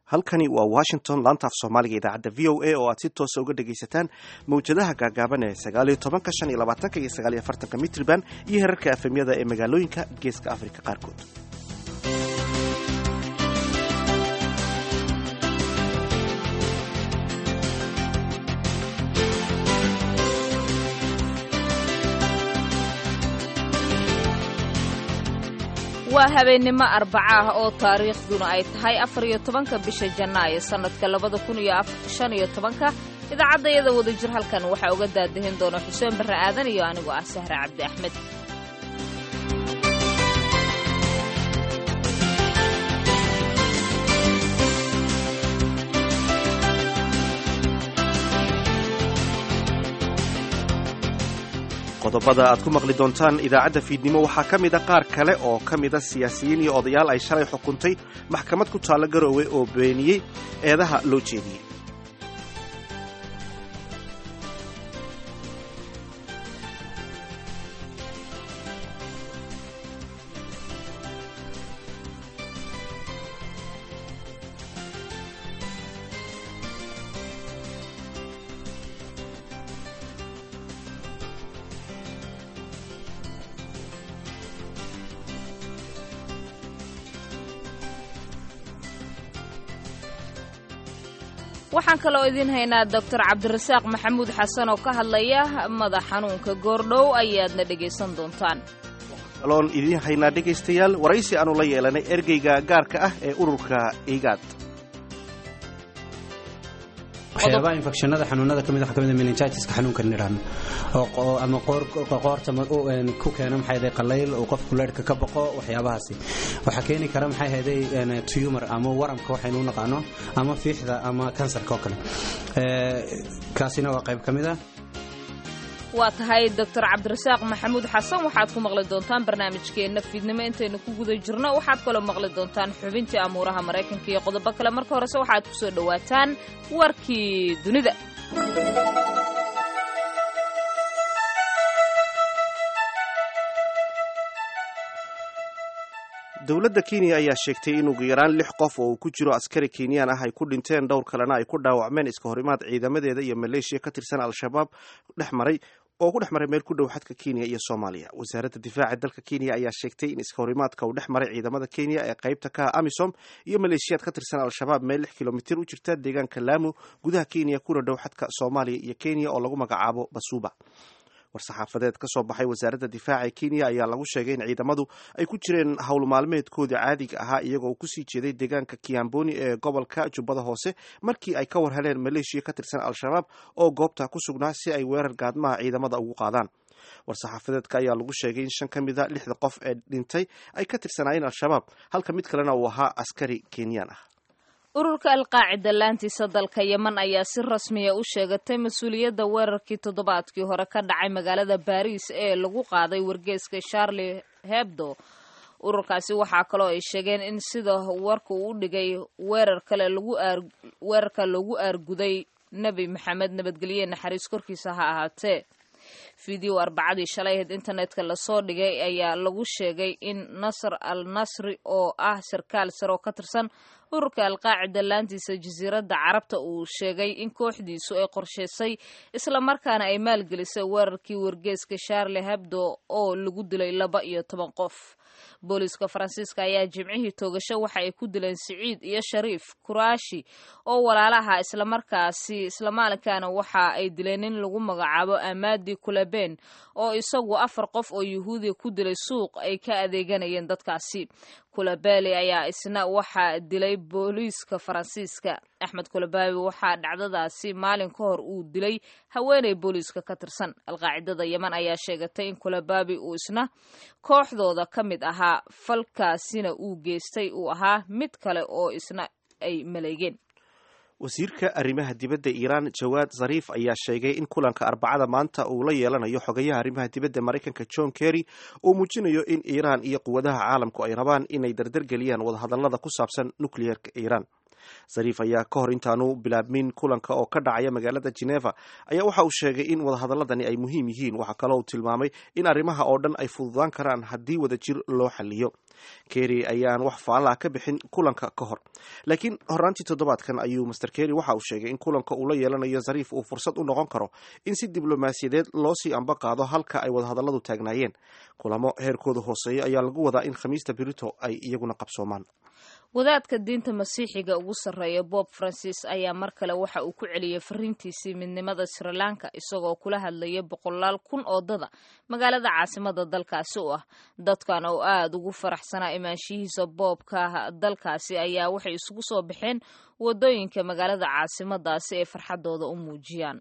halkani waa washington laanta af soomaaliga idaacadda v o a oo aad si toosa uga dhagaysataan mawjadaha gaagaaban ee sagaaliyo tobanka shan iyo labaatanka iyo sagaaliyo afartanka mitriban iyo herarka efemyada ee magaalooyinka geeska afrika qaarkood waa habeennimo arbaca ah oo taariikhduna ay tahay afar iyo tobanka bisha janaayo sannadka labada kun iyo shan iyo tobanka idaacaddayada wadajir halkan waxaa uga daadahin doona xuseen barre aadan iyo anigoo ah sahre cabdi axmed qodobada aad ku maqli doontaan idaacadda fiidnimo waxaa ka mida qaar kale oo ka mida siyaasiyiin iyo odayaal ay shalay xukuntay maxkamad ku taalla garoowe oo beeniyey eedaha loo jeediyey waxaan kaloo idiin haynaa doctor cabdirasaaq maxamuud xasan oo ka hadlaya madax xanuunka goordhow ayaadna dhegaysan doontaan kaloon idiin haynaa dhegaystayaal waraysi aanu la yeelanay ergeyga gaarka ah ee ururka igaad waxyaabaha infekshanada xanuunada kamid waxaa kamid meningitiska xanuunka nidhaahno oo ama qoorta ku keena maxay ahayd qalayl uu qofku leedhka ka baqo waxyaabahaasi waxaa keeni kara maxay ahayday tumor ama waramka waxaynu u naqaano ama fiixda ama kansarka oo kale kaasina waa qayb ka mid ah waa tahay doctor cabdirasaaq maxamuud xasan waxaad ku maqli doontaan barnaamijkeenna fiidnimo intaynu ku guda jirno waxaad kaloo maqli doontaan xubintii amuuraha maraykanka iyo qodobo kale marka horese waxaad ku soo dhowaataan warkii dunida dowladda kenya ayaa sheegtay in ugu yaraan lix qof oo uu ku jiro askari kenyaan ah ay ku dhinteen dhowr kalena ay ku dhaawacmeen iska horimaad ciidamadeeda iyo maleeshiya ka tirsan al-shabaab dhex maray oo ku dhex maray meel ku dhow xadka kenya iyo soomaaliya wasaaradda difaaca dalka kenya ayaa sheegtay in iska horimaadka uu dhex maray ciidamada kenya ee qaybta ka ah amisom iyo maleeshiyaad ka tirsan al-shabaab meel lix kilomitir u jirta deegaanka laamu gudaha kenya kuna dhow xadka soomaaliya iyo kenya oo lagu magacaabo basuuba war-saxaafadeed ka soo baxay wasaaradda difaaca ee kenya ayaa lagu sheegay in ciidamadu ay ku jireen howl maalmeedkooda caadiga ahaa iyagoo kusii jeeday deegaanka kiamboni ee gobolka jubbada hoose markii ay ka war heleen maleeshiya ka tirsan al-shabaab oo goobta ku sugnaa si ay weerar gaadmaha ciidamada ugu qaadaan war-saxaafadeedka ayaa lagu sheegay in shan ka mida lixda qof ee dhintay ay ka tirsanaayeen al-shabaab halka mid kalena uu ahaa askari kenyaan ah ururka alqaacida laantiisa dalka yeman ayaa si rasmiya u sheegatay mas-uuliyadda weerarkii toddobaadkii hore ka dhacay magaalada baariis ee lagu qaaday wargeeska charlie hebdo ururkaasi waxaa kaloo ay sheegeen in sida warka uu u dhigay weerar kale weerarka loogu aarguday nebi maxamed nabadgelye naxariis korkiisa ha ahaatee video arbacadii shalay ahayd internetka lasoo dhigay ayaa lagu sheegay in nasr al nasri oo ah sarkaal sare oo ka tirsan ururka alqaacida laantiisa jasiiradda carabta uu sheegay in kooxdiisu ay qorshaysay islamarkaana ay maalgelisay weerarkii wargeeska charlie hebdo oo lagu dilay laba iyo toban qof booliiska faransiiska ayaa jimcihii toogasho waxa ay ku dileen siciid iyo shariif kuraashi oo walaalaha islamarkaasi islamaalinkaana waxa ay dileen in lagu magacaabo amadi kuleben oo isagu afar qof oo yuhuudiya ku dilay suuq ay ka adeeganayeen dadkaasi kulabeli ayaa isna waxaa dilay booliiska faransiiska axmed kulababi waxaa dhacdadaasi maalin ka hor uu dilay haweeney booliiska ka tirsan alqaacidada yeman ayaa sheegatay in kulababi uu isna kooxdooda ka mid ahaa falkaasina uu geystay uu ahaa mid kale oo isna ay maleegeen wasiirka arrimaha dibadda iiraan jawaad zariif ayaa sheegay in kulanka arbacada maanta uu la yeelanayo xogayaha arrimaha dibadda maraykanka john kerry uu muujinayo in iiraan iyo quwadaha caalamku ay rabaan inay dardargeliyaan wadahadallada ku saabsan nukliyeerka iiraan zariif ayaa ka hor intaanu bilaabmin kulanka oo ka dhacaya magaalada geneva ayaa waxa uu sheegay in wadahadaladani ay muhiim yihiin waxaa kaloo uu tilmaamay in arrimaha oo dhan ay fududaan karaan haddii wadajir loo xaliyo kerry ayaan wax faalaha ka bixin kulanka ka hor laakiin horaantii toddobaadkan ayuu master kerry waxa uu sheegay in kulanka uu la yeelanayo zariif uu fursad u noqon karo in si diblomaasiyadeed loo sii amba qaado halka ay wadahadalladu taagnaayeen kulamo heerkooda hooseeya ayaa lagu wadaa in khamiista berito ay iyaguna qabsoomaan wadaadka diinta masiixiga ugu sarreeya bob francis ayaa mar kale waxa uu ku celiyey fariintiisii midnimada sri lanka isagoo kula hadlaya boqolaal kun oo dada magaalada caasimada dalkaasi u ah dadkan oo aada ugu faraxsanaa imaanshihiisa boobka dalkaasi ayaa waxay isugu soo baxeen wadooyinka magaalada caasimadaasi ay farxadooda u muujiyaan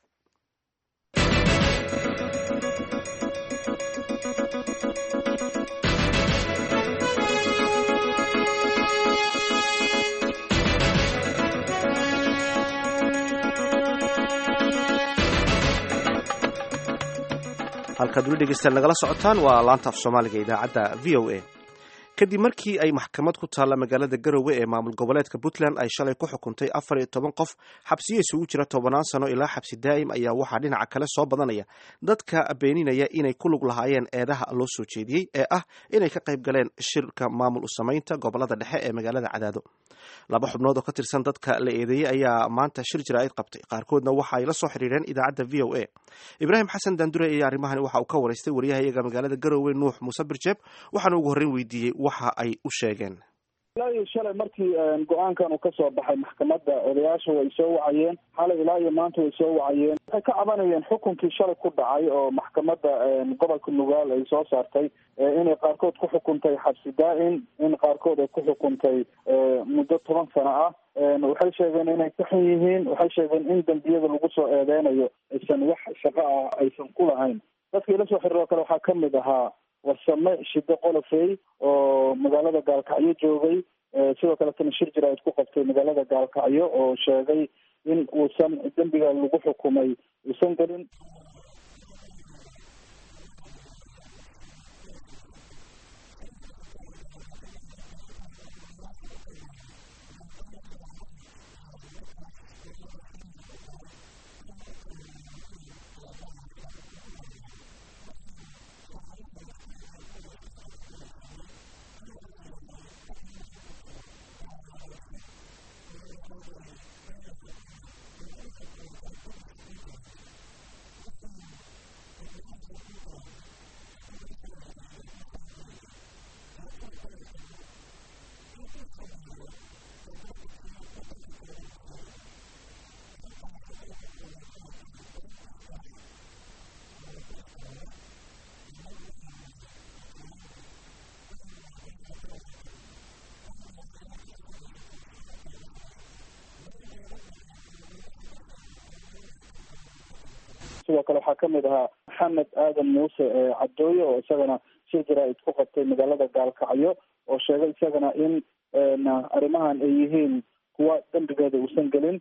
halkaad weli dhegeystaan nagala socotaan waa laanta af soomaaliga idaacadda v o a kadib markii ay maxkamad ku taalla magaalada garowe ee maamul goboleedka puntland ay shalay ku xukuntay afar iyo toban qof xabsiyo isugu jira tobanaan sano ilaa xabsi daa'im ayaa waxaa dhinaca kale soo badanaya dadka beeninaya inay ku lug lahaayeen eedaha loo soo jeediyey ee ah inay ka qayb galeen shirka maamul u samaynta gobolada dhexe ee magaalada cadaado laba xubnood oo ka tirsan dadka la eedeeyey ayaa maanta shir jaraa'id qabtay qaarkoodna waxa ay la soo xiriireen idaacadda v o a ibraahim xasan daandure ayaa arrimahani waxa uu ka waraystay waryahayaga magaalada garowe nuux muuse birjeeb waxaana ugu horreyn weydiiyey waxa ay u sheegeen ilaa iyo shalay markii go-aankan uu kasoo baxay maxkamadda odayaasha way soo wacayeen xalay ilaa iyo maanta way soo wacayeen waxay ka cabanayeen xukunkii shalay ku dhacay oo maxkamadda gobolka nugaal ay soo saartay inay qaarkood ku xukuntay xabsi daa-in in qaarkood ay ku xukuntay muddo toban sano ah waxay sheegeen inay ka xun yihiin waxay sheegeen in dembiyada lagu soo eedeynayo aysan wax shaqo ah aysan ku lahayn dadkii la soo xiriiroo kale waxaa kamid ahaa warsame shido qolofey oo magaalada gaalkacyo joogay sidoo kaletana shir jaraa'id ku qabtay magaalada gaalkacyo oo sheegay in uusan dembiga lagu xukumay uusan gelin sidoo kale waxaa kamid ahaa maxamed aadan muuse cabdooye oo isagana shir jaraa'id ku qabtay magaalada gaalkacyo oo sheegay isagana in arrimahan ay yihiin kuwa dembigeeda uusan gelin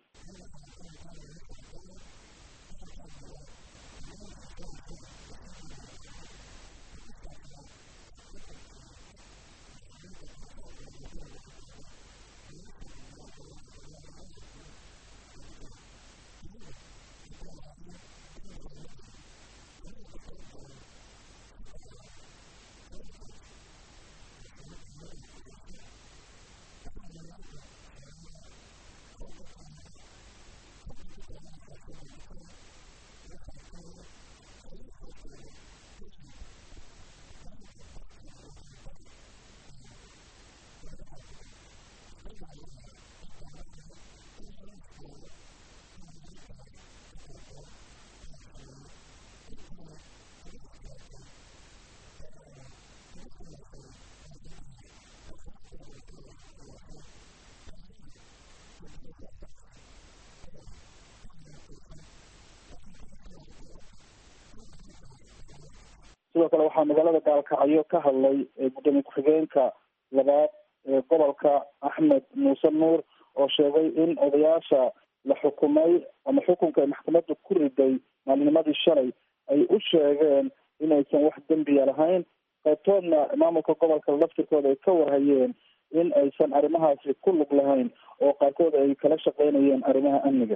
sidoo kale waxaa magaalada gaalkacyo ka hadlay gudoomiye ku-xigeenka labaad ee gobolka axmed muuse nuur oo sheegay in odayaasha la xukumay ama xukunka ay maxkamadda ku riday maalinimadii shalay ay u sheegeen inaysan wax dembiya lahayn qaybtoodna maamulka gobolka laftirkooda ay ka warhayeen in aysan arrimahaasi ku lug lahayn oo qaarkood ay kala shaqeynayeen arrimaha amniga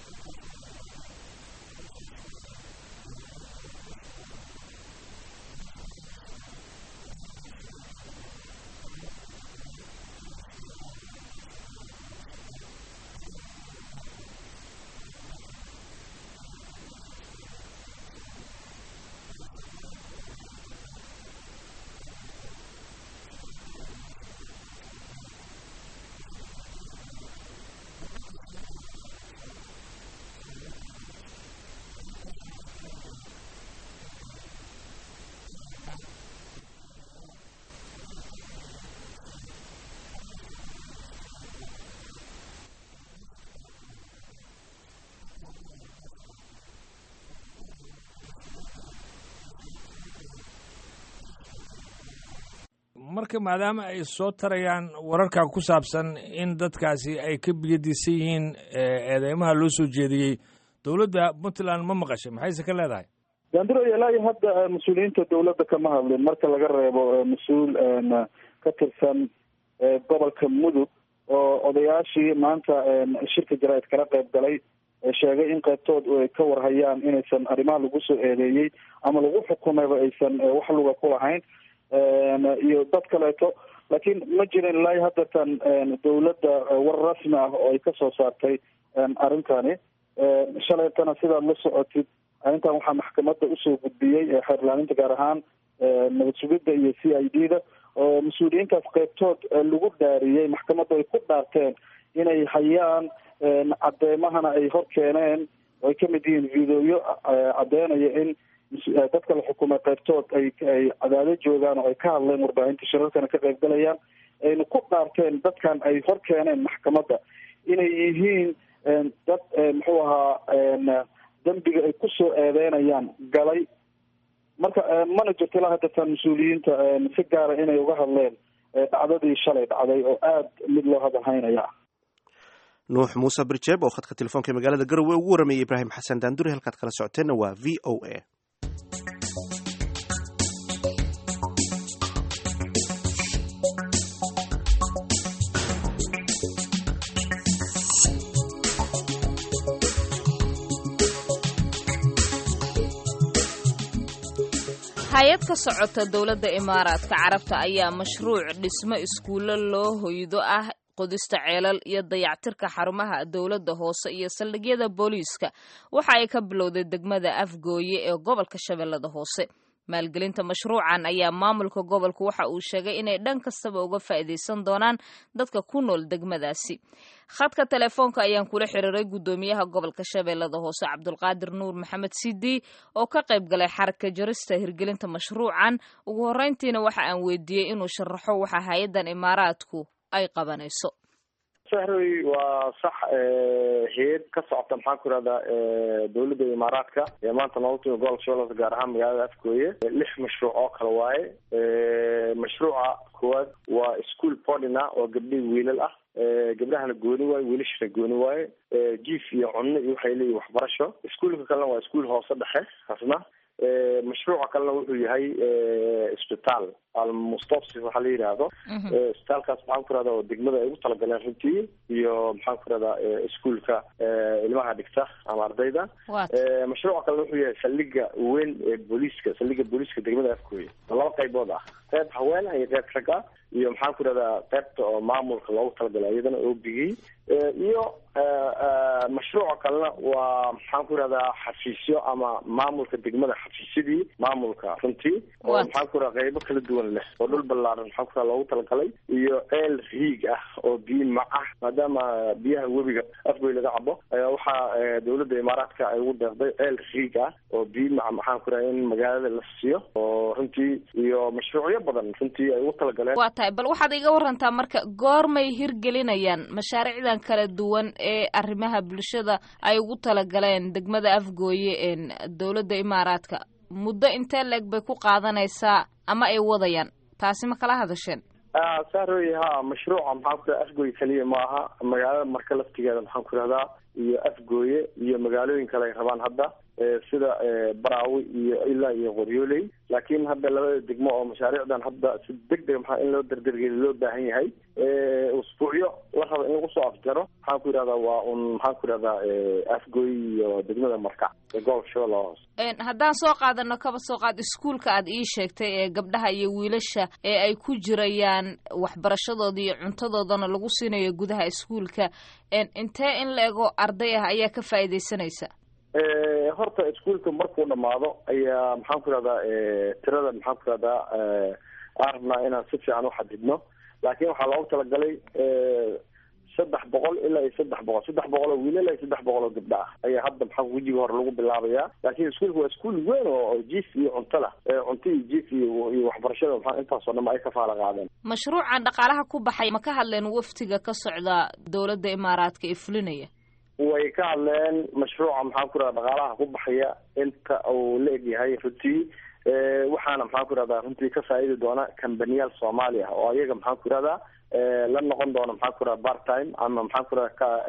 marka maadaama ay soo tarayaan wararka ku saabsan in dadkaasi ay ka biyadiisan yihiin eedeymaha loo soo jeediyey dowladda puntland ma maqashay maxayse ka leedahay gandiro ilaayo hadda mas-uuliyiinta dowladda kama hadlin marka laga reebo mas-uul ka tirsan gobolka mudug oo odayaashii maanta shirka jaraa'id kala qayb galay sheegay in qaybtood ay ka warhayaan inaysan arrimaha lagu soo eedeeyey ama lagu xukumayba aysan wax luga ku lahayn iyo dad kaleeto laakiin ma jirin ilaa haddatan dowladda war rasmi ah oo ay kasoo saartay arrintani shalaytana sidaad la socotid arrintan waxaa maxkamadda usoo gudbiyey xeerlaaninta gaar ahaan nabad sugidda iyo c i d da oo mas-uuliyiintaas qaybtood lagu dhaariyey maxkamadda ay ku dhaarteen inay hayaan cadeemahana ay hor keeneen oo ay kamid yihiin videoyo caddeynaya in dadka la xukumay qaybtood ay ay cadaado joogaan oo ay ka hadleen warbaahinta shirarkana ka qayb galayaan ayna ku dhaarteen dadkan ay hor keeneen maxkamadda inay yihiin dad muxuu ahaa dembiga ay kusoo eedeynayaan galay marka mana jirto ilaa haddatan mas-uuliyiinta si gaara inay uga hadleen dhacdadii shalay dhacday oo aada mid loo hadalhaynaya nuux muuse birjeeb oo khadka telefoonka magaalada garowe ugu waramayay ibraahim xasan daanduri halkaad kala socoteenna waa v o a hay-ad ka socota dowladda imaaraadka carabta ayaa mashruuc dhismo iskuullo loo hoydo ah qodista ceelal iyo dayactirka xarumaha dowladda hoose iyo saldhigyada booliiska waxa ay ka bilowday degmada afgooye ee gobolka shabeellada hoose maalgelinta mashruucan ayaa maamulka gobolku waxa uu sheegay inay dhan kastaba uga faa'iidaysan doonaan dadka ku nool degmadaasi khadka telefoonka ayaan kula xiriiray guddoomiyaha gobolka shabeellada hoose cabdulqaadir nuur maxamed sidi oo ka qayb galay xaraka jarista hirgelinta mashruucan ugu horreyntiina waxa aan weydiiyey inuu sharaxo waxa hay-addan imaaraadku ay qabanayso sahroy waa sax hay-ad ka socota maxaan ku irahdaa dowladda imaaraadka ee maanta noogu timi gobolka shabeellaha gaar ahaan magaalada afgooye lix mashruuc oo kale waaye mashruuca koowaad waa school podina oo gabdhihii wiilal ah gabdhahana gooni waaye wiilashana gooni waaye jiif iyo cunno iyo waxay leeyihin waxbarasho iskuolka kalena waa iskuol hoose dhexe asna mashruuca kalena wuxuu yahay isbitaal almustopsi waxaa la yidhaahdo isbitaalkaas maxaan ku rahda oo degmada ay ugu talagaleen runtii iyo maxaan ku rahdaa iskuolka ilmaha dhigta ama ardayda mashruuca kalena wuxuu yahay saldhiga weyn ee booliiska saldhiga booliiska degmada afkooya oo laba qaybood ah qayb haweena iyo qayb rag ah iyo maxaan ku rahdaa qaybta oo maamulka loogu talagalay iyadana obigii iyo mashruuca kalena waa maxaan ku rahdaa xafiisyo ama maamulka degmada xafiisyadii maamulka runtii oo maxaan ku raha qaybo kala duwan leh oo dhul ballaaran maxaan ku raha loogu talagalay iyo ceel riig ah oo biyo mac ah maadaama biyaha webiga afgoy laga cabo waxaa dowladda imaaraadka ay ugu deeqday ceel riig ah oo biyo mac maxaan ku raha in magaalada la siiyo oo runtii iyo mashruucyo badan runtii ay ugu talagaleen waa tahay bal waxaad iga warantaa marka goormay hirgelinayaan mashaariicdan kala duwan ee arrimaha bulshada ay ugu talagaleen degmada afgooye dowladda imaaraadka muddo intee la-eg bay ku qaadanaysaa ama ay wadayaan taasi ma kala hadasheen saaroy ha mashruuca maxaan ku raha afgooye keliya ma aha magaalada marka laftigeeda maxaan ku rahdaa iyo afgooye iyo magaalooyin kale ay rabaan hadda sida baraawi iyo ilaa iyo qoryooley laakiin hadda labada degmo oo mashaariicdan hadda si deg deg maxaa in loo dardargeli loo baahan yahay usbuucyo la raba in lagu soo afjaro maxaan ku yidhahdaa waa un maxaan ku yidhahdaa afgoy iyo degmada markac ee gobolka shabeellaha hoose haddaan soo qaadano kaba soo qaad iskuulka aad ii sheegtay ee gabdhaha iyo wiilasha ee ay ku jirayaan waxbarashadooda iyo cuntadoodana lagu siinayo gudaha iskuulka intee in la ego arday ah ayaa ka faa'iidaysanaysa horta iskuulka markuu dhamaado ayaa maxaan ku ihahdaa tirada maxaan ku ihahdaa aan rabnaa inaan si fiican uxadidno laakiin waxaa loogu talagalay saddex boqol ilaa iyo saddex boqol saddex boqol oo wiilal iyo saddex boqol oo gabdho ah ayaa hadda maxaa wejiga hore lagu bilaabayaa laakiin iskuulka waa iskuul weyn oo jiif iyo cunto lah cunto iyo jiif iyo iyo waxbarashada maxaa intaasoo dhan ay ka faala qaadeen mashruucan dhaqaalaha ku baxay ma ka hadleen waftiga ka socda dowladda imaaraadka ee fulinaya way ka hadleen mashruuca maxaan ku ihahda dhaqaalaha ku baxaya inta uu la egyahay runtii waxaana maxaan ku ihahdaa runtii ka faa'iidi doona kambaniyaal soomaali ah oo ayaga maxaan ku ihahdaa la noqon doona maxaan ku ihahda part time ama maxaan ku ihahda ka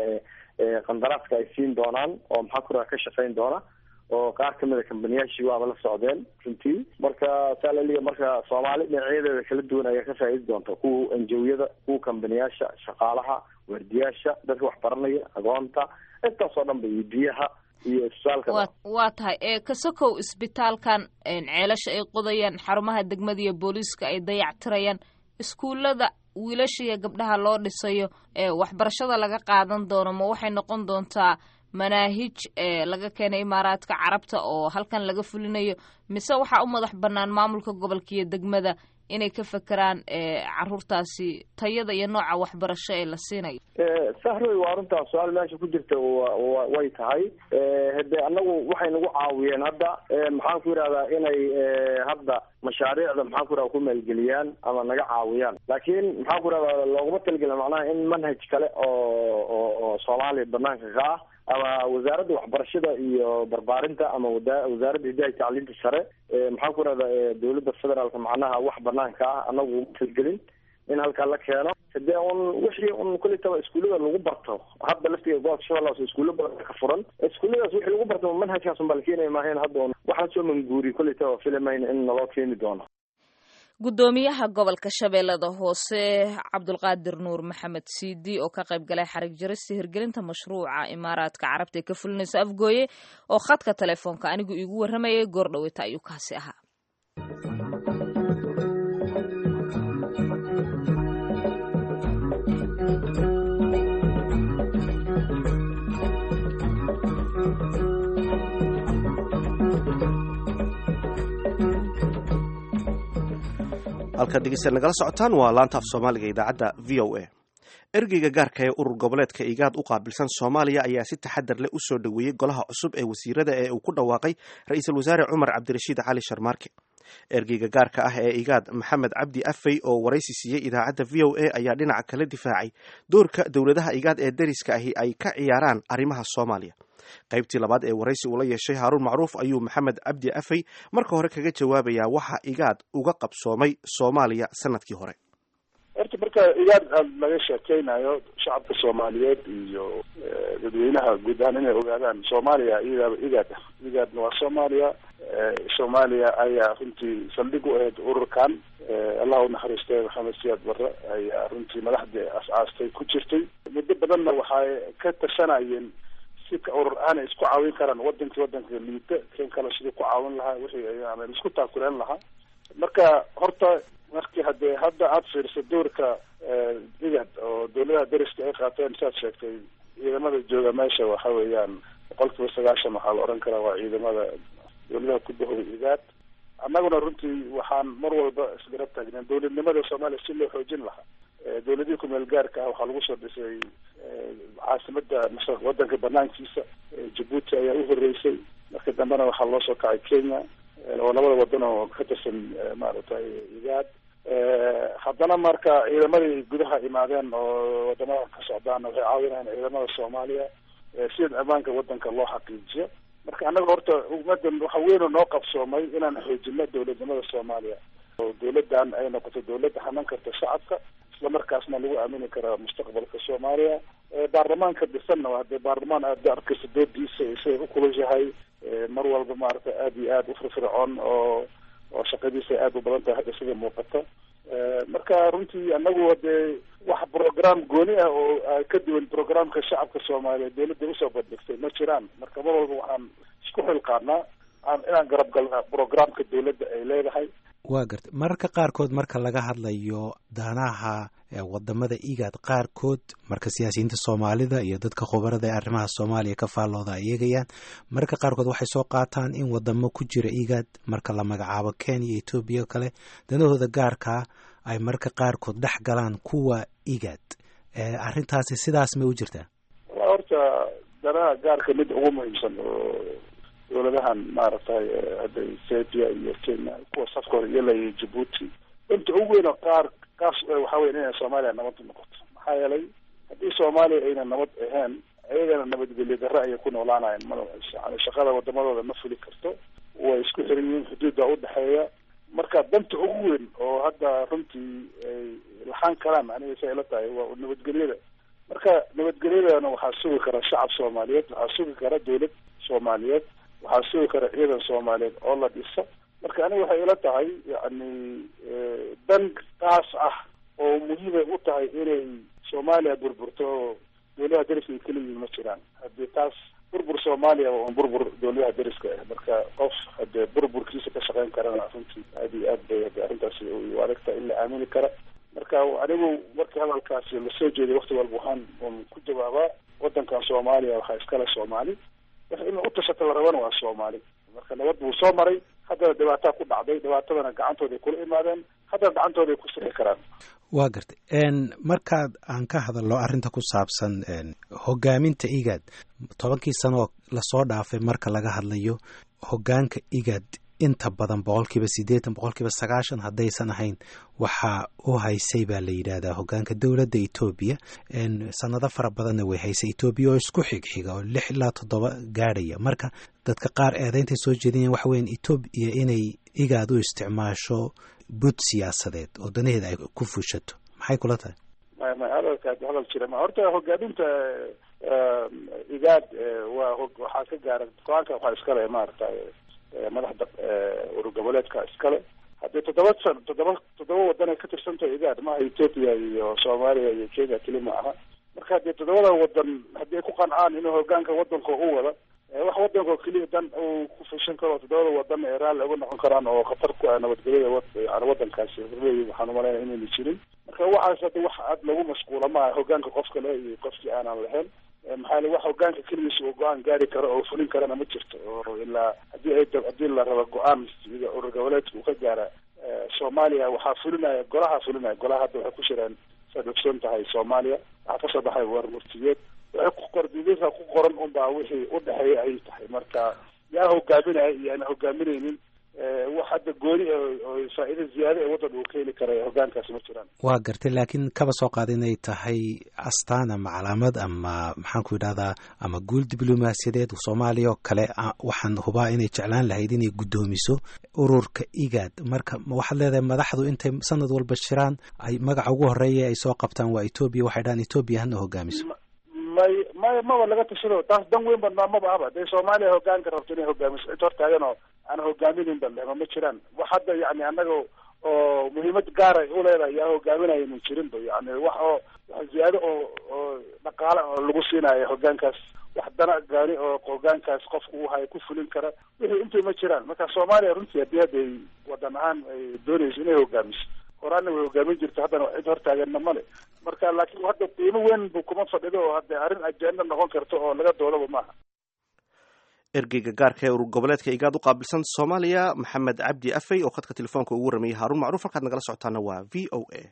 qandaraaska ay siin doonaan oo maxaan ku ihahda ka shaqayn doona oo qaar kamid a kambaniyaashii waaba la socdeen runtii marka saa laliya marka soomaali dhinacyadeeda kala duwan ayaa ka faa'iidi doonta kuwa enjawiyada kuwa kambaniyaasha shaqaalaha waardiyaasha dadka wax baranaya agoonta intaasoo dhan ba iyo biyaha iyo isbitaalka waa tahay ee kasokow isbitaalkan ceelasha ay qodayaan xarumaha degmada iyo booliiska ay dayactirayaan iskuullada wiilasha iyo gabdhaha loo dhisayo ee waxbarashada laga qaadan doono ma waxay noqon doontaa manaahij ee laga keenay imaaraadka carabta oo halkan laga fulinayo mise waxaa u madax bannaan maamulka gobolka iyo degmada inay ka fekeraan caruurtaasi tayada iyo nooca waxbarasho ee la siinayo sahroy waa runtaa su-aal meesha ku jirta way tahay hade anagu waxay nagu caawiyeen hadda maxaan ku yidhahdaa inay hadda mashaariicda maxaan ku yihahda ku maalgeliyaan ama naga caawiyaan laakiin maxaan ku yihahdaa looguma talgelin macnaha in manhaj kale oo oo oo soomaaliya banaanka ka ah ama wasaaradda waxbarashada iyo barbaarinta ama wasaaradda hidaha tacliinta sare maxaan ku ihahda dowladda federaalka macnaha wax banaanka ah anagu uma talgelin in halkaa la keeno hadee un wixii un kulitaba iskuullada lagu barto hadda laftiga gobolka shabeellaha hoose iskuulla badan ka furan iskuulladaas wixii lagu barto manhajkaas un baa la keenaya maahayn hadda un wax lasoo manguuriy kulitaba filamayna in naloo keeni doono guddoomiyaha gobolka shabeellada hoose cabdulqaadir nuur maxamed siidi oo ka qayb galay xarig jarista hirgelinta mashruuca imaaraadka carabta ee ka fulinaysa afgooye oo khadka telefoonka anigu iigu warramayay goor dhaweyta ayuu kaasi ahaa halkaad dhegeysta nagala socotaan waa laanta af soomaaliga idaacadda v o a ergeyga gaarka ee urur goboleedka igaad u qaabilsan soomaaliya ayaa si taxadar leh u soo dhoweeyey golaha cusub ee wasiirada ee uu ku dhawaaqay ra-iisul wasaare cumar cabdirashiid cali sharmaarke ergeyga gaarka ah ee igaad maxamed cabdi afey oo waraysi siiyey idaacadda v o a ayaa dhinaca kala difaacay doorka dowladaha igaad ee dariska ahi ay ka ciyaaraan arrimaha soomaaliya qaybtii labaad ee waraysi uu la yeeshay haaruun macruuf ayuu maxamed cabdi afey marka hore kaga jawaabayaa waxa igaad uga qabsoomay soomaaliya sanadkii hore horta marka igaad aada laga sheekeynayo shacabka soomaaliyeed iyo dadweynaha guud ahaan inay ogaadaan soomaaliya iyadaaba igaad ah igaadna waa soomaaliya soomaaliya ayaa runtii saldhig u ahayd ururkan allah unaxariistay maxamed siyaad barre ayaa runtii madaxdii as-aastay ku jirtay muddo badanna waxay ka tashanayeen sika urur aanay isku caawin karaan wadankii wadanka liita kan kale sidii ku caawin lahaa wixii ama isku taakuleen lahaa marka horta markii hadee hadda aada fiirsa doorka igad oo dawladaha dariska ay qaateen saad sheegtay ciidamada jooga meesha waxa weeyaan boqol kiiba sagaashan waxaa la odhan karaa waa ciidamada dawladaha ku dahooda igaad annaguna runtii waxaan mar walba isgarab taagneen dawladnimada soomaaliya si loo xoojin lahaa dawladihii kumeel gaarka ah waxaa lagu soo dhisay caasimada wadanka banaankiisa jabuuti ayaa u horeysay marka dambena waxaa loo soo kacay kenya oo labada wadan oo ka tirsan maaragtay igaad haddana marka ciidamadii gudaha imaadeen oo wadamada ka socdaan waxay caawinayaan ciidamada soomaaliya sida ammaanka wadanka loo xaqiijiyo marka annaga horta ummadan waxa weyn oo noo qabsoomay inaan xoojino dawladnimada soomaaliya oo dawladdan ay noqoto dawlad hanan karta shacabka islamarkaasna lagu aamini karaa mustaqbalka soomaaliya baarlamaanka dhisanna waa dee baarlamaan aada arkaysa doodiisa isay ukulushahay mar walba maaragtay aada iyo aada u firfircoon oo oo shaqadiisa aada u badan tahay hadda sida muuqata marka runtii anagu hadee wax program gooni ah oo ka duwan programka shacabka soomaaliyeed dawladda usoo bandhigtay ma jiraan marka mar walba waxaan isku xilqaanaa inaan garab galna programka dawladda ay leedahay waa gartay mararka qaarkood marka laga hadlayo danaha wadamada igaad qaarkood marka siyaasiyiinta soomaalida iyo dadka khubarada ee arrimaha soomaaliya ka faallooda ay eegayaan mararka qaarkood waxay soo qaataan in wadamo ku jira igaad marka la magacaabo kenya iyo etoobiya o kale danahooda gaarkaa ay mararka qaarkood dhex galaan kuwa igaad arrintaasi sidaas may u jirtaa horta danaha gaarka mid ugu muhiimsan oo dawladahan maaragtay hadda ethiopia iyo kenya kuwa safka hore iyo iyo djibuuti inta ugu weyn oo qaar kaas waxa weya inay soomaaliya nabad noqoto maxaa yeelay haddii soomaaliya ayna nabad ahayn ayagana nabadgelyo darre ayay ku noolaanayan ma yani shaqada wadamadooda ma fuli karto way isku xiran yihiin xuduudda udhexeeya marka danta ugu weyn oo hadda runtii ay laxaan karaan aniga say ila tahay waa nabadgelyada marka nabadgelyadana waxaa sugi kara shacab soomaaliyeed waxaa sugi kara dawlad soomaaliyeed waxaa sugi kara ciidan soomaaliyeed oo la dhisa marka aniga waxay ila tahay yani dan taas ah oo muhiimay u tahay inay soomaaliya burburto oo dawladaha dariska ay kala yihiin ma jiraan haddii taas burbur soomaaliya waa un burbur dawladaha dariska ah marka qof hadee burburkiisa ka shaqeyn karana runtii aada iyo aad bay hade arrintaasi u adagtahay in la aamini kara marka anigu markii hadalkaasi lasoo jeeday wakti walba waxaan un ku jawaabaa wadankan soomaaliya waxaa iskale soomaali wax in u tashata la rabana waa soomaali marka nabad buu soo maray haddana dhibaataa ku dhacday dhibaatadana gacantooda ay kula imaadeen haddana gacantooda ay ku sixi karaan waa gartay markaad aan ka hadalno arrinta ku saabsan hogaaminta igaad tobankii sano oo lasoo dhaafay marka laga hadlayo hogaanka igaad inta badan boqolkiiba siddeetan boqolkiiba sagaashan haddaysan ahayn waxaa u haysay baa la yidhaahdaa hogaanka dowladda etoobiya sanado fara badanna way haysay etoobiya oo isku xigxiga oo lix ilaa toddoba gaadhaya marka dadka qaar eedayntay soo jeedinayaan waxa weyan etoobiya inay igaad u isticmaasho bud siyaasadeed oo danaheeda ay ku fushato maxay kula tahay may may hadalkaas hadal jira ma horta hogaaminta igaad waa waxaa ka gaara go-aanka waxaa iskale maaragtay madaxda urur goboleedka iskale haddii toddoba san toddoba toddoba wadan ay ka tirsantahay igaad maaha ethoopia iyo soomaaliya iyo kenya keli ma aha marka haddii toddobada wadan haddii ay ku qancaan inuu hogaanka wadanka u wada wax wadanka oo keliya dan uu ku fushan karo toddobada wadan ay raalli uga noqon karaan oo khatar ku ah nabadgelyada yani wadankaasi horleeyi waxaan umalaynaya inayna jirin marka waxaas hadda wax aad lagu mashquula maaha hogaanka qofka le iyo qofkii aanan lahayn maxaa yele wax hogaanka keligiisa uu go-aan gaari karo oo fulin karana ma jirto oo ilaa haddii ay haddii la rabo go-aan sida urur goboleedka uu ka gaara soomaaliya waxaa fulinaya golaha fulinaya golaha hadda waxay ku shireen saad ogsoon tahay soomaaliya waxaa kasoo baxay warmurtiyeed waxay ku qor didasa ku qoran unbaa wixii udhexeeya ay tahay marka yaa hogaaminaya iyo aan hogaaminaynin wax hadda gooni oo faa'iida ziyaada ee waddan uu ka heli kara hogaankaasi ma jiraan waa gartay laakiin kaba soo qaada inay tahay astaan ama calaamad ama maxaan ku yidhahdaa ama guul diblomaasiyadeed soomaaliya oo kale waxaan hubaa inay jeclaan lahayd inay guddoomiso ururka igaad marka waxaad leedahay madaxdu intay sanad walba shiraan ay magaca ugu horeeya ay soo qabtaan waa etoobiya waxay dhahaan etoobiya hana hogaamiso may may maba laga tashado taas dan weyn ba maba ahba dee soomaaliya hogaanka rabto inay hogaamiso cid hortaagan oo aan hogaaminayn ba ma jiraan wax hadda yani annaga oo muhiimad gaara u leedahay yaa hogaaminaya ma jirin ba yani wax oo wax ziyaado oo oo dhaqaale oo lagu siinayo hogaankaas wax dana gaari oo hogaankaas qofku u hayo ku fulin kara wixii intay ma jiraan marka soomaaliya runtii haddii hadda ay wadan ahaan ay doonayso inay hogaamiso horaana way hogaamin jirta haddana cid hortaaganna male marka laakiin hadda qiimo weyn bu kuma fadhido oo hadde arrin ajenda noqon karta oo laga doodaba maaha ergeyga gaarka ee urur goboleedka igaad u qaabilsan soomaaliya maxamed cabdi afey oo khadka telefoonka ugu waramayay haaruun macruuf halkaad nagala socotaana waa v o a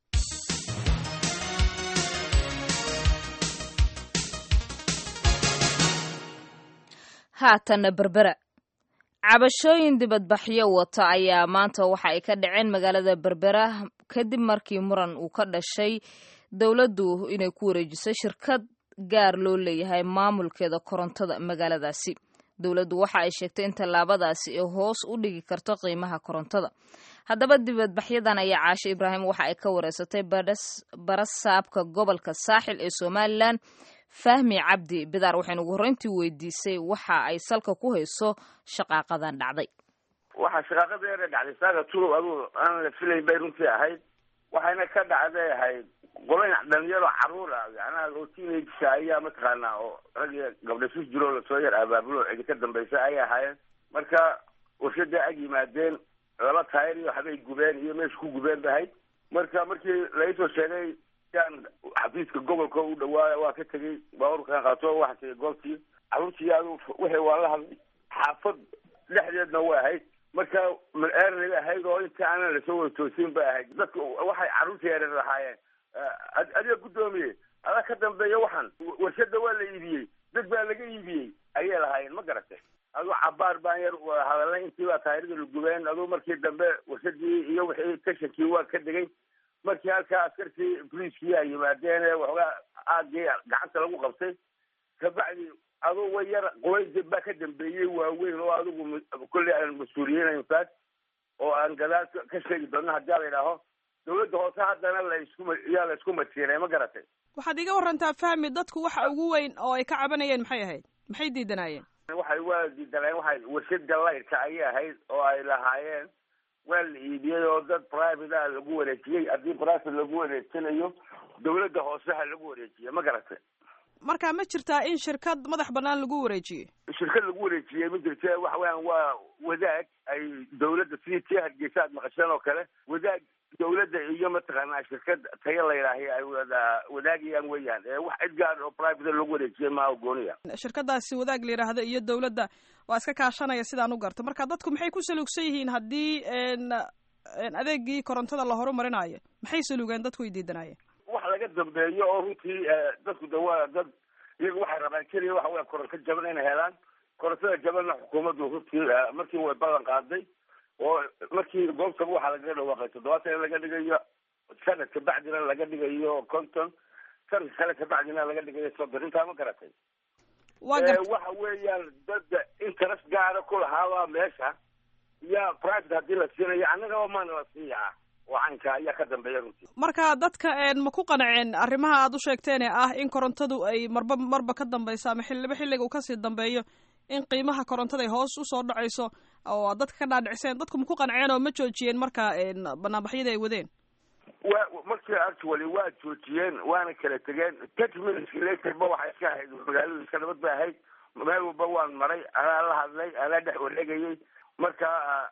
haatana berbera cabashooyin dibadbaxyo wata ayaa maanta waxa ay ka dhaceen magaalada berbera kadib markii muran uu ka dhashay dowladdu inay ku wareejiso shirkad gaar loo leeyahay maamulkeeda korontada magaaladaasi dowladdu waxa ay sheegtay in tallaabadaasi ay hoos u dhigi karto qiimaha korontada haddaba dibadbaxyadan ayaa caashe ibraahim waxa ay ka wareysatay barasaabka gobolka saaxil ee somalilan fahmi cabdi bidaar waxaynu ugu horreyntii weydiisay waxa ay salka ku hayso shaqaaqadan dhacday waxaa shaqaaqadeena dhacday saaga tulow aduu aan la filayn bay runtii ahayd waxayna ka dhacday ahayd qolayn dhalinyaro caruur ah yacnaha oo teenagesa ayaa mataqaanaa oo rag iyo gabdha sus jiroo lasoo yar abaabulo cidi ka dambaysa ayay ahaayeen marka warshada ag yimaadeen laba taayir iyo waxbay gubeen iyo meesha ku gubeen ba ahayd marka markii laisoo sheegay yaan xafiiska gobolka u dhawaaya waa ka tegey baaburkan qaato waxa tegay goobtii caruurtii adu wixii waa la hadlay xaafad dhexdeedna way ahayd marka eernay ahayd oo inta aanan lasoo wada toosin bay ahayd dadka waxay caruurta yareer lahaayeen adiga guddoomiye adaa ka dambeeya waxaan warshada waa la iibiyey dad baa laga iibiyey ayay lahaayeen ma garatay aduu cabaar baan yar hadalnay intii baa taayirada la gubeen aduu markii dambe warshadii iyo wixii tashankii waa ka degay markii halkaa askartii boliiskii ay yimaadeen ee waxoogaa aagii gacanta lagu qabtay kabacdi aduu way yar qolayn baa ka dambeeyey waaweyn oo adigu kolley aan mas-uuliyeynayn taas oo aan gadaal ka sheegi doonno haddii la idhaaho dawladda hoose haddana la isku yaa la isku matiinay ma garatay waxaad iga warantaa fahmi dadku waxa ugu weyn oo ay ka cabanayeen maxay ahayd maxay diidanaayeen waxay waa diidanayeen waxay warshada laydka ayay ahayd oo ay lahaayeen waa la iibiyey oo dad private ah lagu wareejiyey haddii private lagu wareejinayo dawladda hoose ha lagu wareejiye ma garatay marka ma jirtaa in shirkad madax banaan lagu wareejiyey shirkad lagu wareejiyey ma jirta waxa weeyaan waa wadaag ay dawladda sidii tii hargeysa aad maqasheen oo kale wadaag dawladda iyo mataqaanaa shirkad tayo la yidhaahay ay wada wadaagayaan weeyaan ee wax cid gaar oo private lagu wareejiyey maa gooniya shirkadaasi wadaag la yidhaahdo iyo dawladda waa iska kaashanaya sidaan u garto marka dadku maxay ku saluugsan yihiin haddii adeegii korontada la horumarinayo maxay saluugeen dadku ay diidanaayeen wax laga dambeeyo oo runtii dadku de waa dad iyaga waxay rabaan keliya waxa weya koronto jaban inay helaan korontada jabanna xukuumaddu runtii markii way ballan qaaday oo markii goobtaba waxaa lagaga dhawaaqay toddobaatan in laga dhigayo sanad kabacdina laga dhigayo conton sanad kale kabacdina laga dhigayo soddon intaa ma garatay waxa weeyaan dad interest gaara ku lahaabaa meesha iyo private haddii la siinayo annagaba maana la siiyaa oo caynka ayaa ka dambeeya runtii marka dadka ma ku qanceen arrimaha aad u sheegteen ee ah in korontadu ay marba marba ka dambayso ama xilliba xilliga uu kasii dambeeyo in qiimaha korontada ay hoos usoo dhacayso oo dadka ka dhaadhicseen dadku ma ku qanceen oo ma joojiyeen marka banaanbaxyada ay wadeen wa markii actually waa joojiyeen waana kala tegeen thirty minutes later ba waxay iska ahayd magaaladu iska nabad bay ahayd meel walba waan maray anaa la hadlay anaa dhex wareegayay marka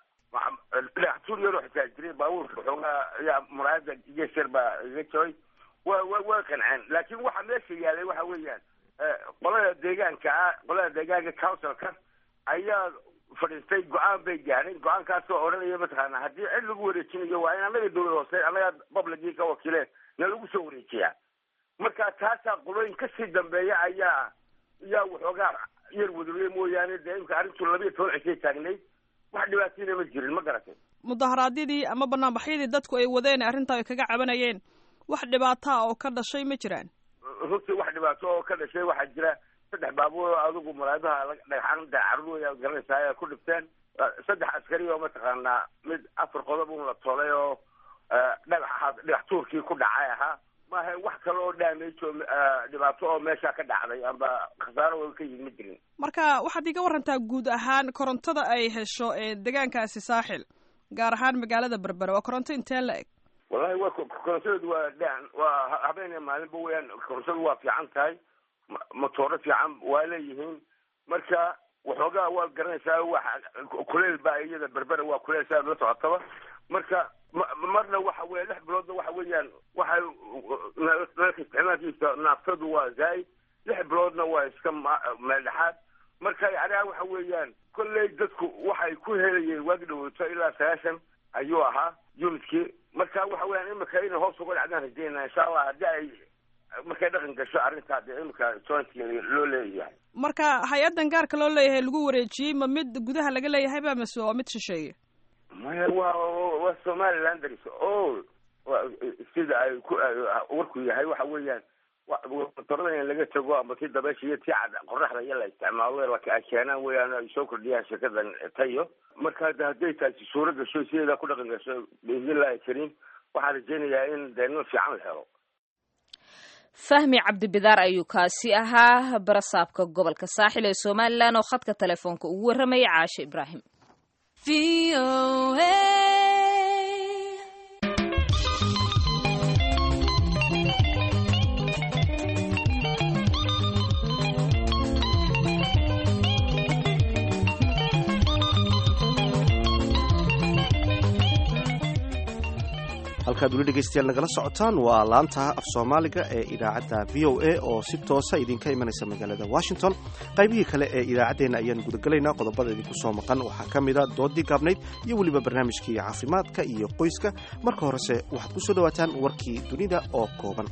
dhagaxtuur yaroo xitaa jiray baabuurka waxoogaa ayaa muraayada geesyar baa iga jabay wa wa way qanceen laakiin waxa meesha yaalay waxa weeyaan qolada deegaanka ah qolada deegaanka councilka ayaa fadhiistay go-aan bay gaadheen go-aankaasoo odhanaya mataqaana haddii cid lagu wareejinayo waa in annaga dawlad hoose annaga publicii ka wakiileen na lagu soo wareejiyaa marka taasaa qolooyin kasii dambeeya ayaa ayaa waxoogaa yar wadawey mooyaane dee imka arrintu labiiyo toban cishay taagnayd wax dhibaatayna ma jirin ma garatay mudaharaadyadii ama banaanbaxyadii dadku ay wadeen arrintaa ay kaga cabanayeen wax dhibaataa oo ka dhashay ma jiraan runtii wax dhibaato oo ka dhashay waxaa jira saddex baabuur adigu muraadaha dhagxaan dacarur wey garanaysaa ay ku dhibteen saddex askari oo mataqaanaa mid afar qodob un la tolay oo dhagax dhagax tuurkii ku dhacay ahaa maaha wax kale oo damage oo dhibaato oo meesha ka dhacday amba khasaaro oo ka yimid ma jirin marka waxaad iga warantaa guud ahaan korontada ay hesho deegaankaasi saaxil gaar ahaan magaalada berbera waa koronto intee la eg wallahi wa korontadeedu waa dhan waa habeen iyo maalinba weyaan korontadu waa fiican tahay motooro fiican waa leeyihiin marka waxoogaa waa garanaysaa wa kuleel baa iyada berbera waa kuleel saa la socotaba marka marna waxa weya lix biloodna waxa weeyaan waxay nalka isticmaalkiisa naaftadu waa zaa'id lix biloodna waa iska meeldhexaad marka yacniha waxa weeyaan kolley dadku waxay ku helayeen waagi dhaweyto ilaa sagaashan ayuu ahaa unitkii marka waxa weeyaan imika inay hoos uga dhacdaan rajeynaa insha allah haddii ay markay dhaqan gasho arrintaa dee imika jointka loo leeyahay marka hay-addan gaarka loo leeyahay lagu wareejiyey ma mid gudaha laga leeyahay ba mase waa mid shisheeye maya waa waa somaliland daris o sida ay ku warku yahay waxa weeyaan motorada in laga tago ama tii dabeesha iyo tii cad qoraxda iyo la isticmaalo ay keenaan weeyaan ay soo kordhiyaan shirkadan tayo marka hadday taasi suuro gasho sideedaa ku dhaqan gasho biidnillahi kariim waxaan rajeynayaa in dee nin fiican la helo fahmi cabdibidaar ayuu kaasi ahaa barasaabka gobolka saaxil ee somalilan oo khadka telefoonka ugu warramayay caashe ibraahim halkaad weli dhegaystayaal nagala socotaan waa laanta af soomaaliga ee idaacadda v o a oo si toosa idinka imanaysa magaalada washington qaybihii kale ee idaacaddeenna ayaan gudagelaynaa qodobada idinku soo maqan waxaa ka mida doodii gaabnayd iyo weliba barnaamijkii caafimaadka iyo qoyska marka horese waxaad ku soo dhowaataan warkii dunida oo kooban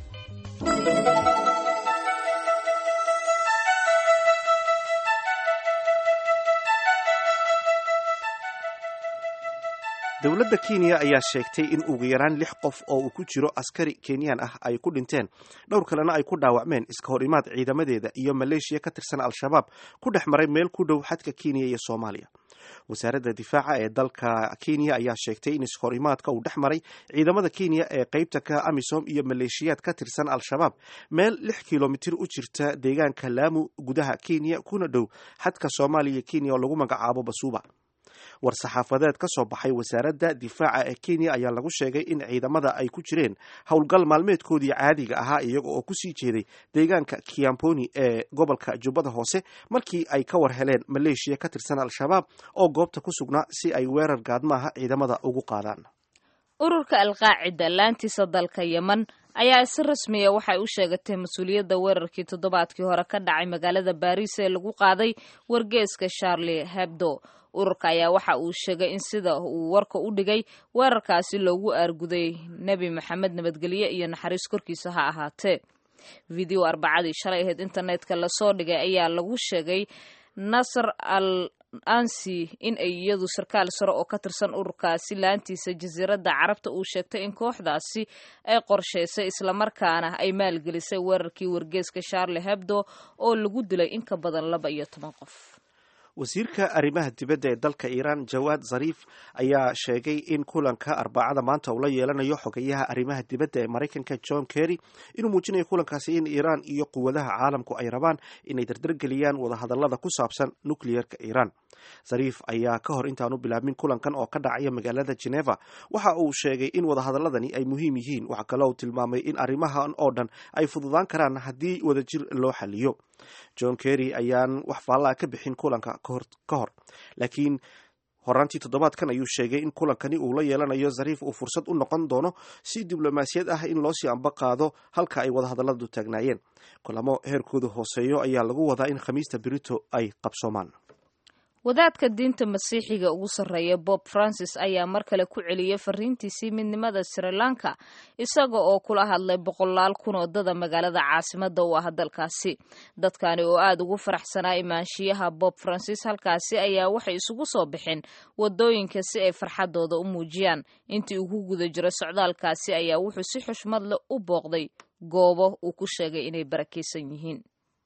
dowladda kenya ayaa sheegtay in ugu yaraan lix qof oo uu ku jiro askari kenyaan ah ay ku dhinteen dhowr kalena ay ku dhaawacmeen iska hor imaad ciidamadeeda iyo maleeshiya ka tirsan al-shabaab ku dhex maray meel ku dhow xadka kenya iyo soomaaliya wasaaradda difaaca ee dalka kenya ayaa sheegtay in iska hor imaadka uu dhex maray ciidamada kenya ee qeybta ka amisom iyo maleeshiyaad ka tirsan al-shabaab meel lix kilomitir u jirta deegaanka laamu gudaha kenya kuna dhow xadka soomaaliya iyo kenya oo lagu magacaabo basuuba war-saxaafadeed ka soo baxay wasaaradda difaaca ee kenya ayaa lagu sheegay in ciidamada ay ku jireen howlgal maalmeedkoodii caadiga ahaa iyaga oo kusii jeeday deegaanka kiamponi ee gobolka jubbada hoose markii ay ka war heleen maleeshiya ka tirsan al-shabaab oo goobta ku sugnaa si ay weerar gaadmaaha ciidamada ugu qaadaan ururka alqaacida laantiisa dalka yemen ayaa si rasmiya waxay u sheegatay mas-uuliyadda weerarkii toddobaadkii hore ka dhacay magaalada baariis ee lagu qaaday wargeeska charlie hebdo ururka ayaa waxa uu sheegay in sida uu warka u dhigay weerarkaasi loogu aarguday nebi maxamed nabadgelye iyo naxariis korkiisa ha ahaatee video arbacadii shalay ahayd internetka lasoo dhigay ayaa lagu sheegay nasr al ansi in ay iyadu sarkaal sare oo ka tirsan ururkaasi laantiisa jasiiradda carabta uu sheegtay in kooxdaasi ay qorshaysay islamarkaana ay maalgelisay weerarkii wargeeska charlie hebdo oo lagu dilay in ka badan laba iyo toban qof wasiirka arrimaha dibadda ee dalka iiraan jawaad zariif ayaa sheegay in kulanka arbacada maanta uu la yeelanayo xogeyaha arrimaha dibadda ee maraykanka john kerry inuu muujinayo kulankaasi in iiraan iyo quwadaha caalamku ay rabaan inay dardargeliyaan wadahadallada ku saabsan nukliyerka iiraan zariif ayaa ka hor intaanu bilaabmin kulankan oo ka dhacaya magaalada geneva waxa uu sheegay in wadahadaladani ay muhiim yihiin waxa kale uu tilmaamay in arrimahan oo dhan ay fududaan karaan haddii wadajir loo xaliyo john kerry ayaan wax faallaa ka bixin kulanka ka hor laakiin horaantii toddobaadkan ayuu sheegay in kulankani uu la yeelanayo zariif uu fursad u noqon doono si diblomaasiyad ah in loo sii amba qaado halka ay wadahadalladu taagnaayeen kulamo heerkooda hooseeyo ayaa lagu wadaa in khamiista berito ay qabsoomaan wadaadka diinta masiixiga ugu sarreeya bob francis ayaa mar kale ku celiyey fariintiisii midnimada sri lanka isaga oo kula hadlay boqolaal kun oo dada magaalada caasimada u ah dalkaasi dadkani oo aada ugu faraxsanaa imaanshiyaha bob francis halkaasi ayaa waxay isugu soo baxeen wadooyinka si ay farxadooda u muujiyaan intii uu ku guda jiro socdaalkaasi ayaa wuxuu si xushmad leh u booqday goobo uu ku sheegay inay barakaysan yihiin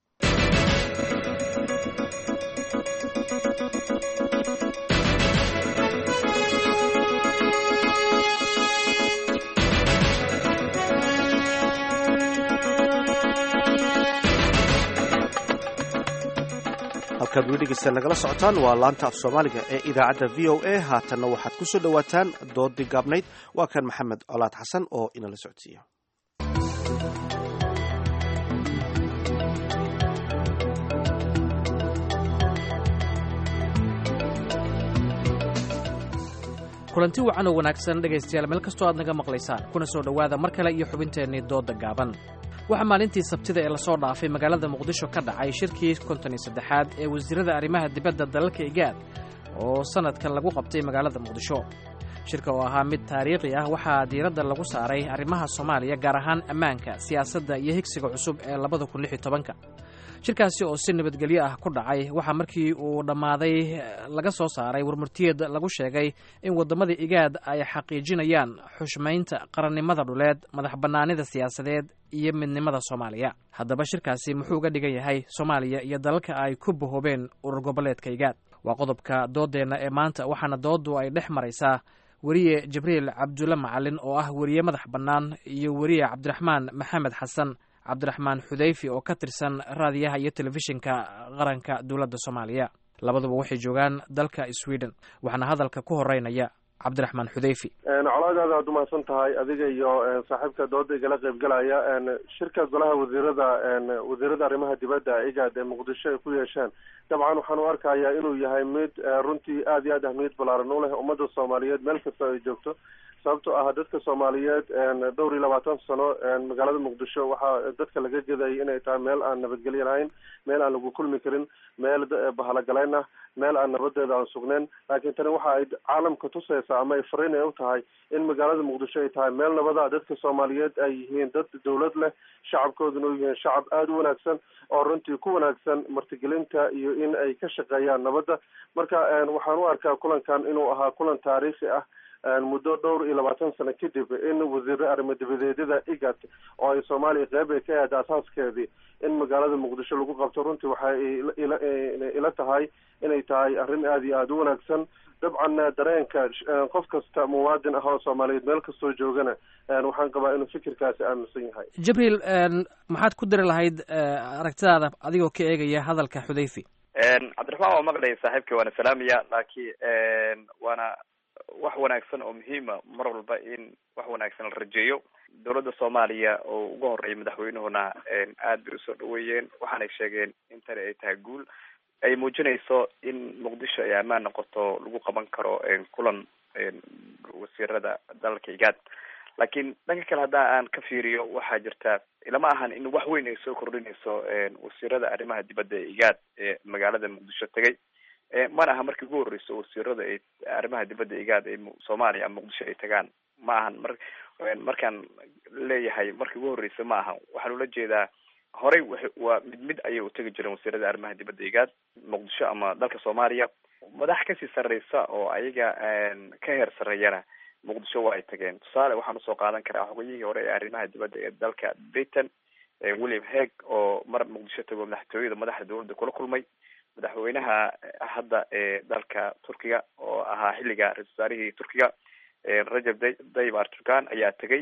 halkaad weli dhegeysta nagala socotaan waa laanta af soomaaliga ee idaacadda v o a haatanna waxaad ku soo dhowaataan doodii gaabnayd waa kan maxamed colaad xasan oo inala socodsiiya kulanti wacan oo wanaagsan dhegaystayaal meel kastoo aad naga maqlaysaan kuna soo dhowaada mar kale iyo xubinteennii doodda gaaban waxaa maalintii sabtida ee lasoo dhaafay magaalada muqdisho ka dhacay shirkii konton iyo saddexaad ee wasiirada arrimaha dibadda dalalka igaad oo sannadkan lagu qabtay magaalada muqdisho shirka oo ahaa mid taariikhi ah waxaa diiradda lagu saaray arrimaha soomaaliya gaar ahaan ammaanka siyaasadda iyo higsiga cusub ee labada kun lix iyo tobanka shirkaasi oo si nabadgelyo ah ku dhacay waxaa markii uu dhammaaday laga soo saaray warmurtiyeed lagu sheegay in waddamada igaad ay xaqiijinayaan xushmaynta qarannimada dhuleed madax bannaanida siyaasadeed iyo midnimada soomaaliya haddaba shirkaasi muxuu uga dhigan yahay soomaaliya iyo dalalka ay ku bahoobeen urur goboleedka igaad waa qodobka dooddeenna ee maanta waxaana dooddu ay dhex maraysaa weriye jibriil cabdulle macalin oo ah weriye madax bannaan iyo weriye cabdiraxmaan maxamed xasan cabdiraxmaan xudayfi oo ka tirsan raadiyaha iyo telefishinka qaranka dowladda soomaaliya labaduba waxay joogaan dalka sweden waxaana hadalka ku horeynaya cabdiraxmaan xudayfi colaadaada aad umahadsan tahay adiga iyo saaxiibka dooda igala qaybgalaya shirka golaha wasiirada wasiirada arrimaha dibadda igaad ee muqdisho ay ku yeesheen dabcan waxaan u arkayaa inuu yahay mid runtii aad iyo aad ahmiyad ballaaran u leh ummadda soomaaliyeed meel kasta ay joogto sababtoo ah dadka soomaaliyeed dhowr iyo labaatan sano magaalada muqdisho waxaa dadka laga gedayay inay tahay meel aan nabadgelyo lahayn meel aan lagu kulmi karin meel bahalagalayn ah meel aan nabadeeda aan sugnayn laakiin tani waxa ay caalamka tusaysaa ama ay fariin ay u tahay in magaalada muqdisho ay tahay meel nabada dadka soomaaliyeed ay yihiin dad dawlad leh shacabkooduna u yihiin shacab aada u wanaagsan oo runtii ku wanaagsan martigelinta iyo in ay ka shaqeeyaan nabadda marka waxaan u arkaa kulankan inuu ahaa kulan taariikhi ah muddo dhowr iyo labaatan sano kadib in wasiire arrimo dibadeedyada igat oo ay soomaaliya qeyb ay ka ahayd asaaskeedii in magaalada muqdisho lagu qabto runtii waxay ila tahay inay tahay arrin aada iyo aada u wanaagsan dabcan dareenka qof kasta muwaadin ah oo soomaaliyeed meel kastoo joogana waxaan qabaa inuu fikirkaasi aaminsan yahay jibriil maxaad ku dari lahayd aragtidaada adigoo ka eegaya hadalka xudayfi cabdiraxmaan waa maqlaya saaxiibka waana salaamaya laakiin waana wax wanaagsan oo muhiima mar walba in wax wanaagsan la rajeeyo dowladda soomaaliya oo ugu horeeya madaxweynuhuna aad bay usoo dhaweeyeen waxaanay sheegeen in tani ay tahay guul ay muujinayso in muqdisho ay ammaan noqoto lagu qaban karo kulan wasiirada dalalka igaad laakiin dhanka kale haddaa aan ka fiiriyo waxaa jirta ilama ahan in wax weyn ay soo kordhinayso wasiirada arrimaha dibadda ee igaad ee magaalada muqdisho tegay mana aha markii ugu horreyso wasiirada ay arrimaha dibadda igaad ee soomaaliya ama muqdisho ay tagaan ma ahan mar markaan leeyahay markii ugu horreysa ma ahan waxaan ula jeedaa horey waa mid mid ayay utegi jireen wasiirada arrimaha dibadda igaad muqdisho ama dalka soomaaliya madax kasii sarreysa oo ayaga ka heer sarreeyana muqdisho waa ay tageen tusaale waxaan usoo qaadan karaa xogayihii hore ee arrimaha dibadda ee dalka britain william heg oo mar muqdisho tago madaxtooyada madaxda dowladda kula kulmay madaxweynaha hadda ee dalka turkiga oo ahaa xilliga ra-isul wasaarihii turkiga rajab tayyib erdogan ayaa tegay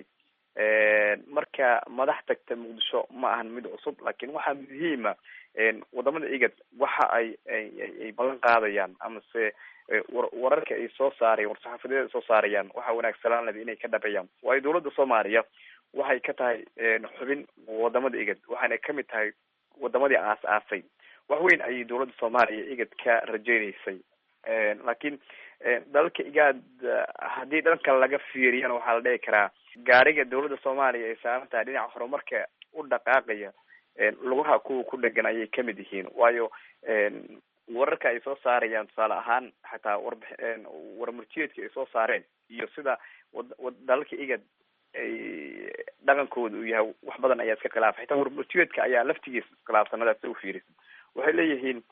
marka madax tagta muqdisho ma ahan mid cusub laakiin waxaa muhiima wadamada igad waxa ay ay ballan qaadayaan amase wararka ay soo saarayaan war-saxaafadeed ay soo saarayaan waxaa wanaagsanaan leda inay ka dhabeeyaan waayo dowladda soomaaliya waxay ka tahay xubin wadamada igad waxaana kamid tahay wadamadii aas aasay wax weyn ayay dowladda soomaaliya igad ka rajeyneysay laakiin dalalka igaad haddii dhanka laga fiiriyana waxaa la dhihi karaa gaariga dowladda soomaaliya ay saaran tahay dhinaca horumarka u dhaqaaqaya lugaha kuwa ku dhegan ayay kamid yihiin waayo wararka ay soo saarayaan tusaale ahaan xataa warb warmurtiyeedka ay soo saareen iyo sida dalalka igad ay dhaqankooda uu yahay wax badan ayaa iska khilaafay xitaa warmurtiyeedka ayaa laftigiisa iskhilaafsan hadaad sa ufiirisid waxay leeyihiin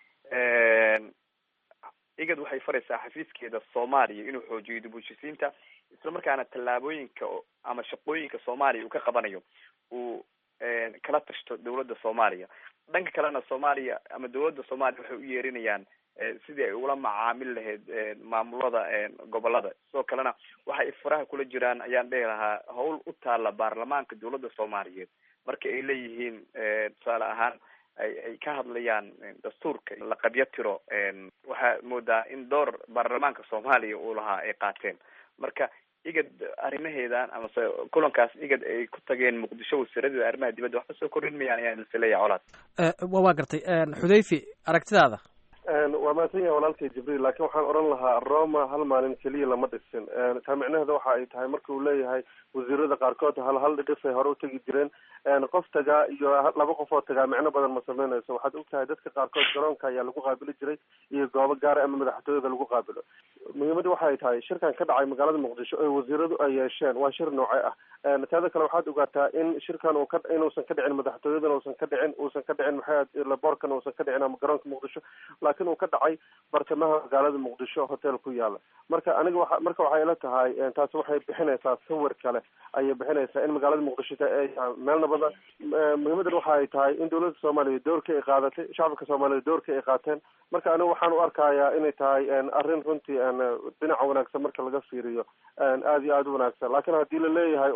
igad waxay faraysaa xafiiskeeda soomaaliya inuu xoojiyo dib ushisiinta isla markaana tallaabooyinka ama shaqooyinka soomaaliya uu ka qabanayo uu kala tashto dowladda soomaaliya dhanka kalena soomaaliya ama dowladda soomaaliya waxay u yeerinayaan sidii ay ula macaamil lahayd maamulada gobolada sidoo kalena waxa ay faraha kula jiraan ayaan dhihi lahaa hawl u taala baarlamaanka dowladda soomaaliyeed marka ay leeyihiin tusaale ahaan ay ay ka hadlayaan dastuurka la qabyo tiro waxaa moodaa in door baarlamaanka soomaaliya uu lahaa ay qaateen marka igad arrimaheedan amase kulankaas igad ay ku tageen muqdisho wasiiradeeda arrimaha dibadda waxba soo kordhin mayaan ayaan isleeyahay colaad wa waa gartay xudayfi aragtidaada waa mahadsan yahay walaalkay jibriil laakiin waxaan odhan lahaa roma hal maalin keliya lama dhisin taa micnaheeda waxa ay tahay marka uu leeyahay wasiirada qaarkood hal hal dhidhifay hore utegi jireen qof tagaa iyo laba qof oo tagaa micno badan ma sameynayso waxaad ogtahay dadka qaarkood garoonka ayaa lagu qaabili jiray iyo goobo gaara ama madaxtooyada lagu qaabilo muhiimadda waxa ay tahay shirkan ka dhacay magaalada muqdisho ee wasiiradu ay yeesheen waa shir nooce ah taada kale waxaad ogaataa in shirkan uu ka inuusan ka dhicin madaxtooyadan uusan ka dhicin uusan ka dhicin maxay laboorkan uusan ka dhicin ama garoonka muqdisho laakiin uu ka dhacay bartamaha magaalada muqdisho hotel ku yaala marka aniga waa marka waxay ila tahay taasi waxay bixinaysaa sawir kale ayay bixinaysaa in magaalada muqdisho ay tahay meel nabada muhiimadan waxa ay tahay in dowladda soomaaliya doorka ay qaadatay shacabka soomaaliya doorka ay qaateen marka aniga waxaan u arkayaa inay tahay arrin runtii dhinaca wanaagsan marka laga fiiriyo aada iyo aada u wanaagsan laakiin haddii la leeyahay uun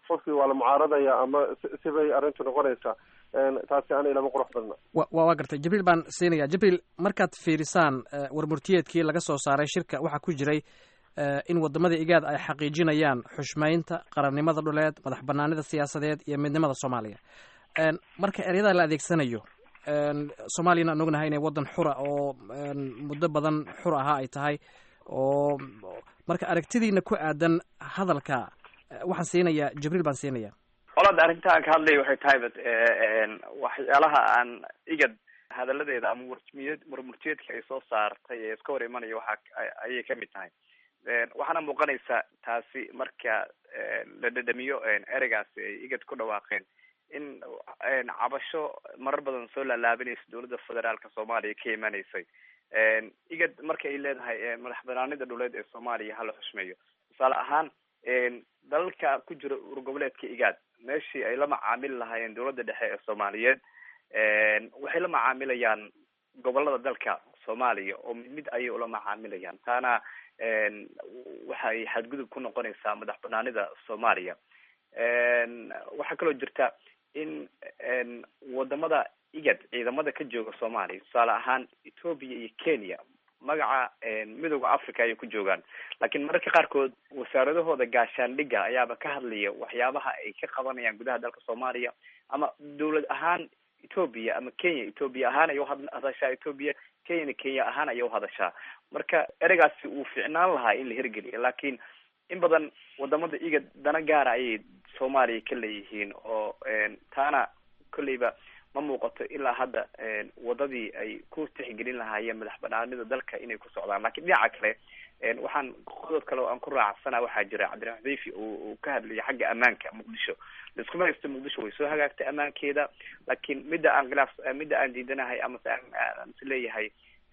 qofkii waa la mucaaradaya ama sibay arrintu noqonaysaa taasi ani lama qurux badna wa waa gartay jibriil baan siinaya jibriil markaad fiirisaan warmurtiyeedkii laga soo saaray shirka waxaa ku jiray in wadamada igaad ay xaqiijinayaan xushmaynta qarannimada dhuleed madax banaanida siyaasadeed iyo midnimada soomaaliya marka ereyada la adeegsanayo soomaaliyana aan ognahay inay waddan xura oo muddo badan xur ahaa ay tahay oo marka aragtidiina ku aadan hadalka waxaan siinayaa jibriil baan siinaya olada arrinta aan ka hadlaya waxay tahay bat waxyaalaha aan igad hadaladeeda ama warmiyed warmurtiyeedka ay soo saartay ee iska hor imanaya waxa ayay kamid tahay waxaana muuqanaysa taasi marka la dhadhamiyo ereygaasi ay igad ku dhawaaqeen in cabasho marar badan soo laalaabanaysa dowladda federaalka soomaaliya ka imanaysay igad marka ay leedahay madax banaanida dhuleed ee soomaaliya hala xushmeeyo tusaale ahaan dalalka ku jira urgoboleedka igaad meeshii ay la macaamili lahaayeen dowladda dhexe ee soomaaliyeed waxay la macaamilayaan gobolada dalka soomaaliya oo mid mid ayay ula macaamilayaan taana waxay xadgudub ku noqonaysaa madax banaanida soomaaliya waxaa kaloo jirta in wadamada igad ciidamada ka jooga soomaaliya tusaale ahaan ethoopia iyo kenya magaca midooda africa ayay ku joogaan laakiin mararka qaarkood wasaaradahooda gaashaandhiga ayaaba ka hadlaya waxyaabaha ay ka qabanayaan gudaha dalka soomaaliya ama dawlad ahaan ethoopia ama kenya ethoopia ahaan ay uhadashaa ethoopia kenyana kenya ahaan ayay uhadashaa marka ereygaasi wuu ficnaan lahaa in la hirgeliya laakiin in badan wadamada igad dana gaara ayay soomaaliya ka leeyihiin oo taana kolleyba ma muuqato ilaa hadda wadadii ay ku tixgelin lahaayeen madax banaanida dalka inay ku socdaan lakiin dhinaca kale waxaan qodob kale oo aan ku raacsana waxaa jira cabdiraxmaan xudayfi uu ka hadlaya xagga ammaanka muqdisho laiskuma haysto muqdisho way soo hagaagtay ammaankeeda laakiin midda aan khilaaf midda aan diidanahay ama se aan is leeyahay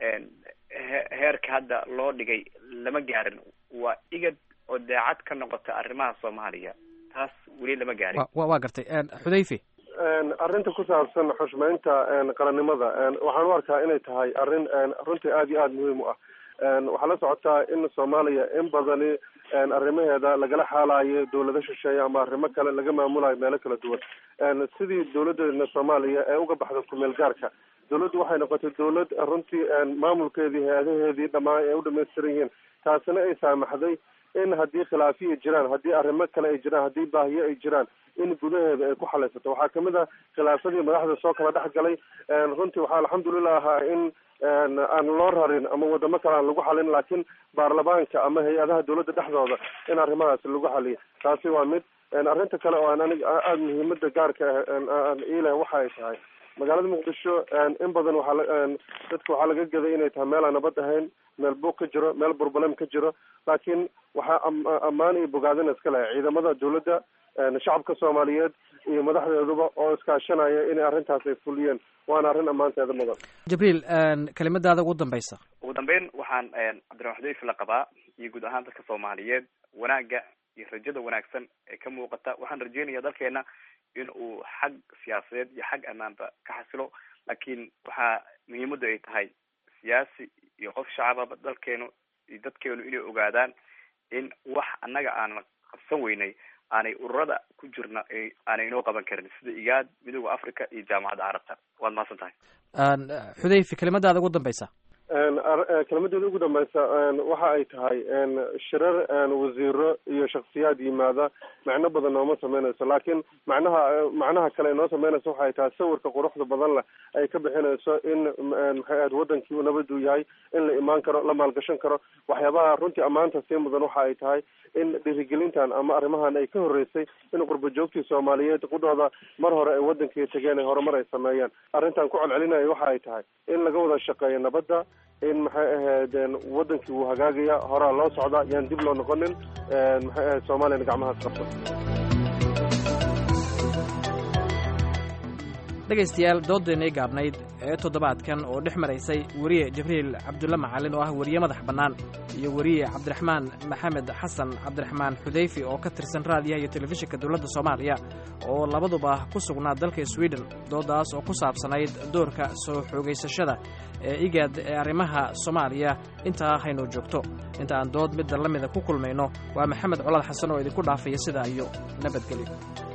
heerka hadda loo dhigay lama gaarin waa igad oo daacad ka noqota arrimaha soomaaliya taas weli lama gaarin wa waa gartay xudayfi arrinta ku saabsan xushmeynta qarannimada waxaan u arkaa inay tahay arrin runtii aada iyo aada muhiim u ah waxaa la socotaa in soomaaliya in badani arrimaheeda lagala xaalayo dawlado shisheeye ama arrimo kale laga maamulayo meelo kala duwan sidii dawladeena soomaaliya ee uga baxda kumeel gaarka dawladdu waxay noqotay dawlad runtii maamulkeedii hay-adaheedii dhamaan ay u dhamaystiran yihiin taasina ay saamaxday in haddii khilaafiya jiraan haddii arrimo kale ay jiraan haddii baahiyo ay jiraan in gudaheeda ay ku xalaysato waxaa kamid a khilaafadii madaxda soo kala dhex galay runtii waxaa alxamdulilah ahaa in aan loo rarin ama wadamo kale aan lagu xalin laakiin baarlamaanka ama hay-adaha dawladda dhexdooda in arrimahaas lagu xaliyo taasi waa mid arrinta kale oo aan anig aada muhiimada gaarka aan iileh waxa ay tahay magaalada muqdisho in badan waxaa dadka waxaa laga gaday inay tahay meel aan nabad ahayn meel buuq ka jiro meel burbalem ka jiro laakiin waxaa ammaan iyo bogaadin iska leh ciidamada dawladda shacabka soomaaliyeed iyo madaxdeeduba oo iskaashanaya inay arrintaas ay fuliyeen waana arrin ammaanteeda mudan jibriil kelimadaada ugu dambaysa ugu dambeyn waxaan cabdiraxmaan xudayfi la qabaa iyo guud ahaan dadka soomaaliyeed wanaagga iyo rajada wanaagsan ee ka muuqata waxaan rajeynaya dalkeena in uu xag siyaasadeed iyo xag ammaanba ka xasilo laakiin waxaa muhiimadu ay tahay siyaasi iyo qof shacababa dalkeenu iyo dadkeenu inay ogaadaan in wax annaga aanan qabsan weynay aanay ururada ku jirna aanay inoo qaban karin sida igaad midooda africa iyo jaamacadda carabta waad mahadsan tahay xudayfi kelimadaada ugu dambaysa kelmadeeda ugu dambeysa waxa ay tahay shirar wasiiro iyo shaksiyaad yimaada macno badan nooma sameynayso laakiin macnaha macnaha kale noo sameynayso waxay tahay sawirka quruxda badan leh ay ka bixinayso in maxay ahayd wadankii uu nabaduu yahay in la imaan karo la maalgashan karo waxyaabaha runtii ammaanta sii mudan waxa ay tahay in dhiirigelintan ama arrimahan ay ka horreysay in qurba joogtii soomaaliyeed qudhooda mar hore ay wadankii tegeen ay horumar ay sameeyeen arrintan ku celcelinaya waxa ay tahay in laga wada shaqeeyo nabadda in maxay ahayd wadankii wuu hagaagaya horaa loo socda yaan dib loo noqonin maxay ahayd soomaaliyana gacmahaas qabsan dhegaystayaal doodaynay gaabnayd ee toddobaadkan oo dhex maraysay weriye jibriil cabdulle macalin oo ah weriye madax bannaan iyo weriye cabdiraxmaan maxamed xasan cabdiraxmaan xudayfi oo ka tirsan raadiyaha iyo telefishinka dowladda soomaaliya oo labaduba ku sugnaa dalka swiden doodaas oo ku saabsanayd doorka soo xoogaysashada ee igaad ee arrimaha soomaaliya intaa haynoo joogto inta aan dood midda la mida ku kulmayno waa maxamed colaad xasan oo idinku dhaafaya sidaa iyo nabadgelyo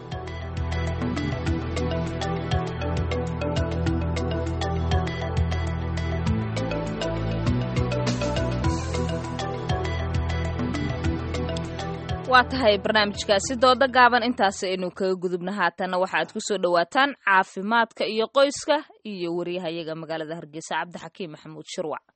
waa tahay barnaamijkaasi dooda gaaban intaasi aynu kaga gudubna haatanna waxaad ku soo dhowaataan caafimaadka iyo qoyska iyo waryahayaga magaalada hargeysa cabdixakiim maxamuud shirwac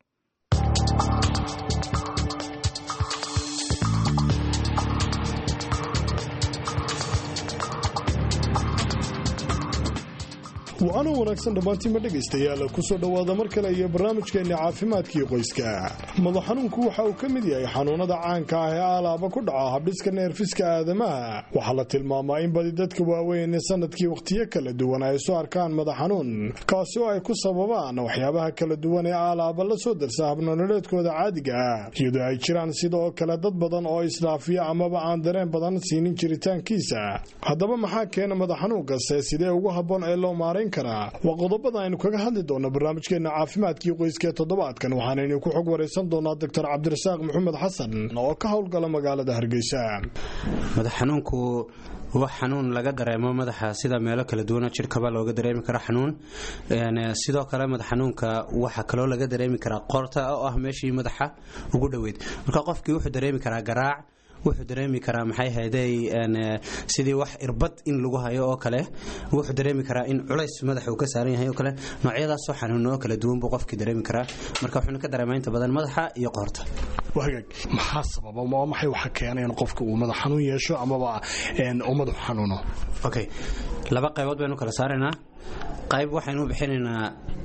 wacanoo wanaagsan dhammaantiinma dhegaystayaal ku soo dhowaada mar kale iyo barnaamijkeenna caafimaadkii qoyska madax xanuunku waxa uu ka mid yahay xanuunada caanka ah ee aalaaba ku dhaca habdhiska neerfiska aadamaha waxaa la tilmaamaa in badi dadka waaweyn sanadkii wakhtiyo kala duwan ay soo arkaan madax xanuun kaasi oo ay ku sababaan waxyaabaha kala duwan ee aalaaba la soo darsa habnololeedkooda caadiga ah iyadoo ay jiraan sidoo kale dad badan oo isdhaafiya amaba aan dareen badan siinin jiritaankiisa haddaba maxaa keena madax xanuunkase sidee ugu habboon ee loo maarayn waa qodobada aynu kaga hadli doona barnaamijkeena caafimaadkii qoyska ee toddobaadkan waxaanaynu ku xog waraysan doonaa doctor cabdirasaaq maxamed xasan oo ka howlgala magaalada hargeysa madax xanuunku wax xanuun laga dareemo madaxa sida meelo kala duwana jirkaba looga dareemi kara xanuun sidoo kale madax xanuunka waxaa kaloo laga dareemi karaa qoorta oo ah meeshii madaxa ugu dhoweyd marka qofkii wuxuu dareemi karaa garaac wuxuu dareemi karaa maxay hayday sidii wax irbad in lagu hayo oo kale wuxuu dareemi karaa in culays madaxa uu ka saaran yahay oo kale noocyadaasoo xanuuno oo kala duwan buu qofkii dareemi karaa marka wuxuuna ka dareemaa inta badan madaxa iyo qoorta wagaag maxaa sababa ma maxay waxa keena in qofka uu madax xanuun yeesho amaba uu madaxu xanuuno okay laba qaybood baynu kala saaraynaa qayb waxaynu bixinaynaa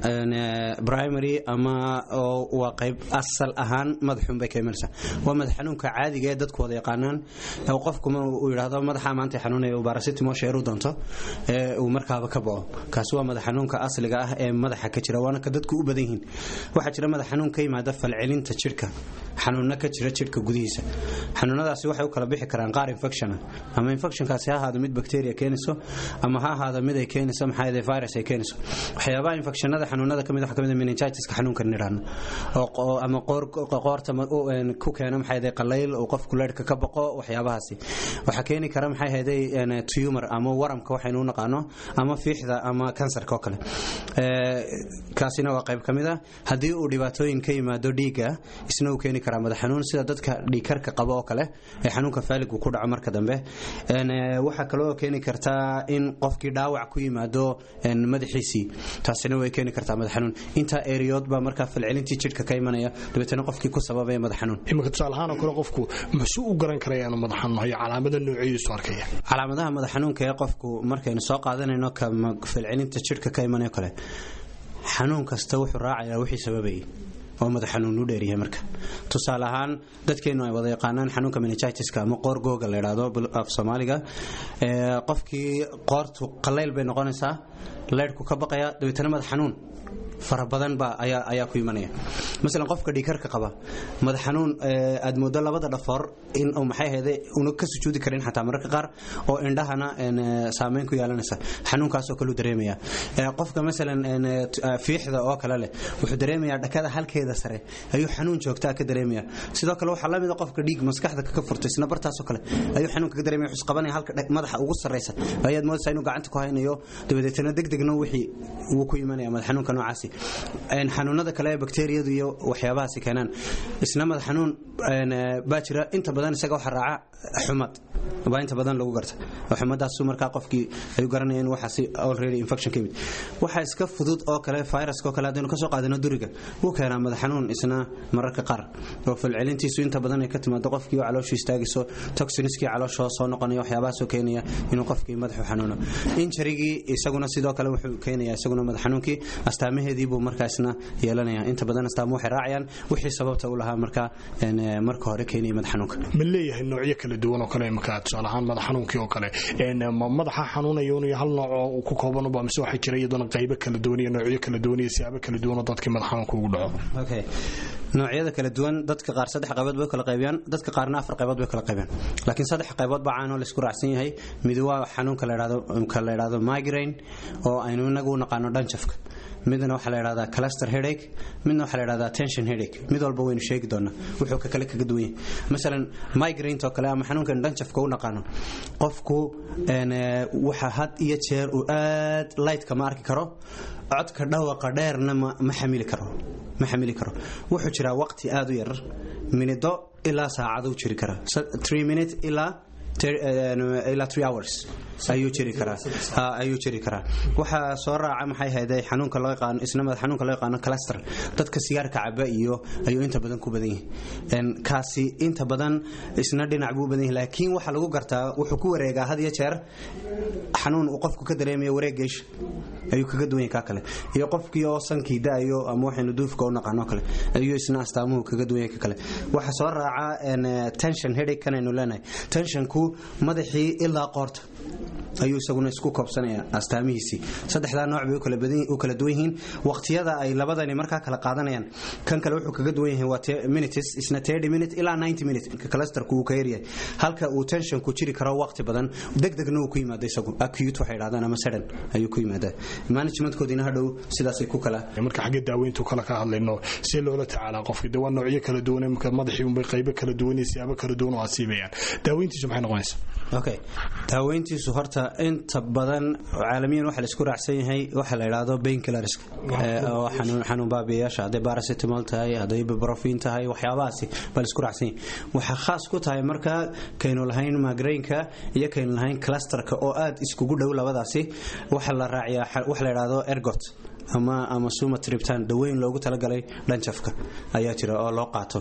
primary ama waa qayb asal ahaan madaxuun bay ka imanaysaa waa madax xanuunka caadiga ee dadku wada yaqaanaan qofkuma uu yidhaahdo madaxa maanta xanuunaya uu barasitimo sheeru doonto ee uu markaaba ka bao kaasi waa madax xanuunka asliga ah ee madaxa ka jira waana ka dadku u badan yihiin waxaa jira madax xanuun ka yimaada falcelinta jidhka xanuunna ka jira jidhka gudihiisa xanuunadaasi waxay u kala bixi karaan qaar infectiona ama infectionkaasi ha ahaado mid bacteria keenayso ama ha ahaado mid ay keenayso maxaa virus ay keenayso waxyaabaha infectionada xanuunada kamid waxa kamid ah meningitiska xanuunka nidhaahno oo ama qoor qoorta ku keena maxay ahayd qalayl oo qofku leedhka ka baqo waxyaabahaasi waxaa keeni kara maxay ahayd tumor ama waramka waxaynu u naqaano ama fiixda ama kansarka oo kale kaasina waa qayb kamid ah haddii uu dhibaatooyin ka yimaado dhiigga isna uu keeni karaa madax xanuun sida dadka dhiigkarka qaba oo kale ee xanuunka faaligu ku dhaco marka dambe waxaa kaloo keeni kartaa in qofkii dhaawac ku yimaado madaxiisii taasina way keeni kartaa madax xanuun intaa eriyood baa markaa falcelintii jidhka ka imanaya dabeetana qofkii ku sababaya madax xanuun imika tusaale ahaan oo kale qofku muxuu u garan karaya inuu madax xanuun hayo calaamada noocyadiisu arkaya calaamadaha madax xanuunka ee qofku markaynu soo qaadanayno ka falcelinta jidhka ka imanayo kale xanuun kasta wuxuu raacayaa wixii sababayay oo madax xanuun u dheeryahay marka tusaale ahaan dadkeenu ay wada yaqaanaan xanuunka meningitiska ama qoor googa la yidhaahdo af soomaaliga qofkii qoortu qalayl bay noqonaysaa leydhku ka baqaya dabeetana madax xanuun fara badan baa ayaa ayaa ku imanaya masalan qofka dhiikarka qaba madax xanuun aad moodo labada dhafoor in uu maxay ahayde una ka sujuudi karin xataa mararka qaar oo indhahana saameyn ku yeelanaysa xanuunkaasoo kaleu dareemaya qofka masalan fiixda oo kale leh wuxuu dareemayaa dhakada halkeeda sare ayuu xanuun joogtaa ka dareemaya sidoo kale waxaa lamida qofka dhiig maskaxda ka furtay isna bartaasoo kale ayuu xanuunka ka dareemaya wuxuu qabanaya halka madaxa ugu sarreysa ayaad moodaysaa inuu gacanta ku haynayo dabadeetana degdegna wixii wuu ku imanaya madax xanuunka noocaasi xanuunada kale ee bakteriyadu iyo waxyaabahaasi keenaan isna madax xanuun baa jira inta badan isaga waxa raaca xumad baa inta badan lagu garta xumadaasu markaa qofkii ay garanayeen waxaasi already infection ka yimid waxa iska fudud oo kale viruska oo kale haddaynu kasoo qaadano duriga wuu keenaa madax xanuun isna mararka qaar oo falcelintiisu inta badan ay ka timaado qofkii oo calooshu istaagayso toxiniskii calooshoo soo noqonaya waxyaabahaasoo keenaya inuu qofkii madaxu xanuuno injarigii isaguna sidoo kale wuxuu keenaya isaguna madax xanuunkii astaamaheedii sideedii buu markaasna yeelanaya inta badan astaamu waxay raacayaan wixii sababta u lahaa marka marka hore keenaya madax xanuunka ma leeyahay noocyo kala duwan oo kale imika tusaale ahaan madax xanuunkii oo kale madaxa xanuunaya un hal nooc oo ku koobanuba mise waxaa jira iyaduna qaybo kala duwan iyo noocyo kala duwan iyo siyaabo kala duwan oo dadkii madax xanuunka ugu dhaco okay noocyada kala duwan dadka qaar saddex qaybood bay kala qaybiyaan dadka qaarna afar qaybood bay kala qaybiyaan laakiin saddex qaybood baa caanoo laisku raacsan yahay mid waa xanuunka la yidhahdo ka la yidhahdo migraine oo aynu inagu u naqaano dhanjafka midna waxaa la yidhahdaa cluster headache midna waxaa la yidhahdaa tension headache mid walba waynu sheegi doonaa wuxuu ka kale kaga duwan yahay masalan migraine oo kale ama xanuunkan dhanjafka u naqaano qofku waxa had iyo jeer uu aad lightka ma arki karo codka dhawaqa dheerna ma xamili karo ma xamili karo wuxuu jiraa waqti aad u yar minido ilaa saacaduu jiri karaa three minute ilaa ilaa three hours ayuu jiri karaa ayuu jiri karaa waxaa soo raaca maxay hayday xanuunka loo yaqaano isna madax xanuunka loo yaqaano cluster dadka sigaarka caba iyo ayuu inta badan ku badan yahay kaasi inta badan isna dhinac buu badan yahay laakiin waxa lagu gartaa wuxuu ku wareegaa had iyo jeer xanuun uu qofku ka dareemayo wareeg geesha ayuu kaga duwan yahay ka kale iyo qofkii oo sankii da'ayo ama waxaynu duufka u naqaano kale ayuu isna astaamuhu kaga duwan yahay ka kale waxa soo raaca tension headache kanaynu leenahay tensionku madaxii ilaa qoorta ayuu isaguna isku koobsanaya astaamihiisii saddexdaa nooc bay u kala duwan yihiin waqtiyada ay labadani markaa kala qaadanayaan kan kale wuxuu kaga duwan yahay waa minutes isna thirty minute ilaa ninety minute clusterku uu ka yaryahay halka uu tensionku jiri karo waqti badan degdegna uu ku yimaado isagu acute waxay dhahdaan ama sudden ayuu ku yimaadaa managementkoodina hadhow sidaasay ku kala marka xagga daaweyntu kala ka hadlayno see loola tacaalaa qofki de waa noocyo kala duwan marka madaxii unbay qaybo kala duwan iyo siyaabo kala duwan oo asiibayaan daaweyntiisu maxay noqonaysaa okay daaweyntiisu horta inta badan caalamiyan waxa la isku raacsan yahay waxa la yidhaahdo painkillers oo xanuun baabiyayaasha hadday paracetamol tahay hadday ibuprofen tahay waxyaabahaasi baa la isku raacsan yahay waxaa khaas ku tahay marka kaynu lahayn migraineka iyo kaynu lahayn clusterka oo aad iskugu dhow labadaasi waxa la raaciyaa waxa la yidhaahdo ergot ama ama suma triptan daweyn loogu talagalay dhanjafka ayaa jira oo loo qaato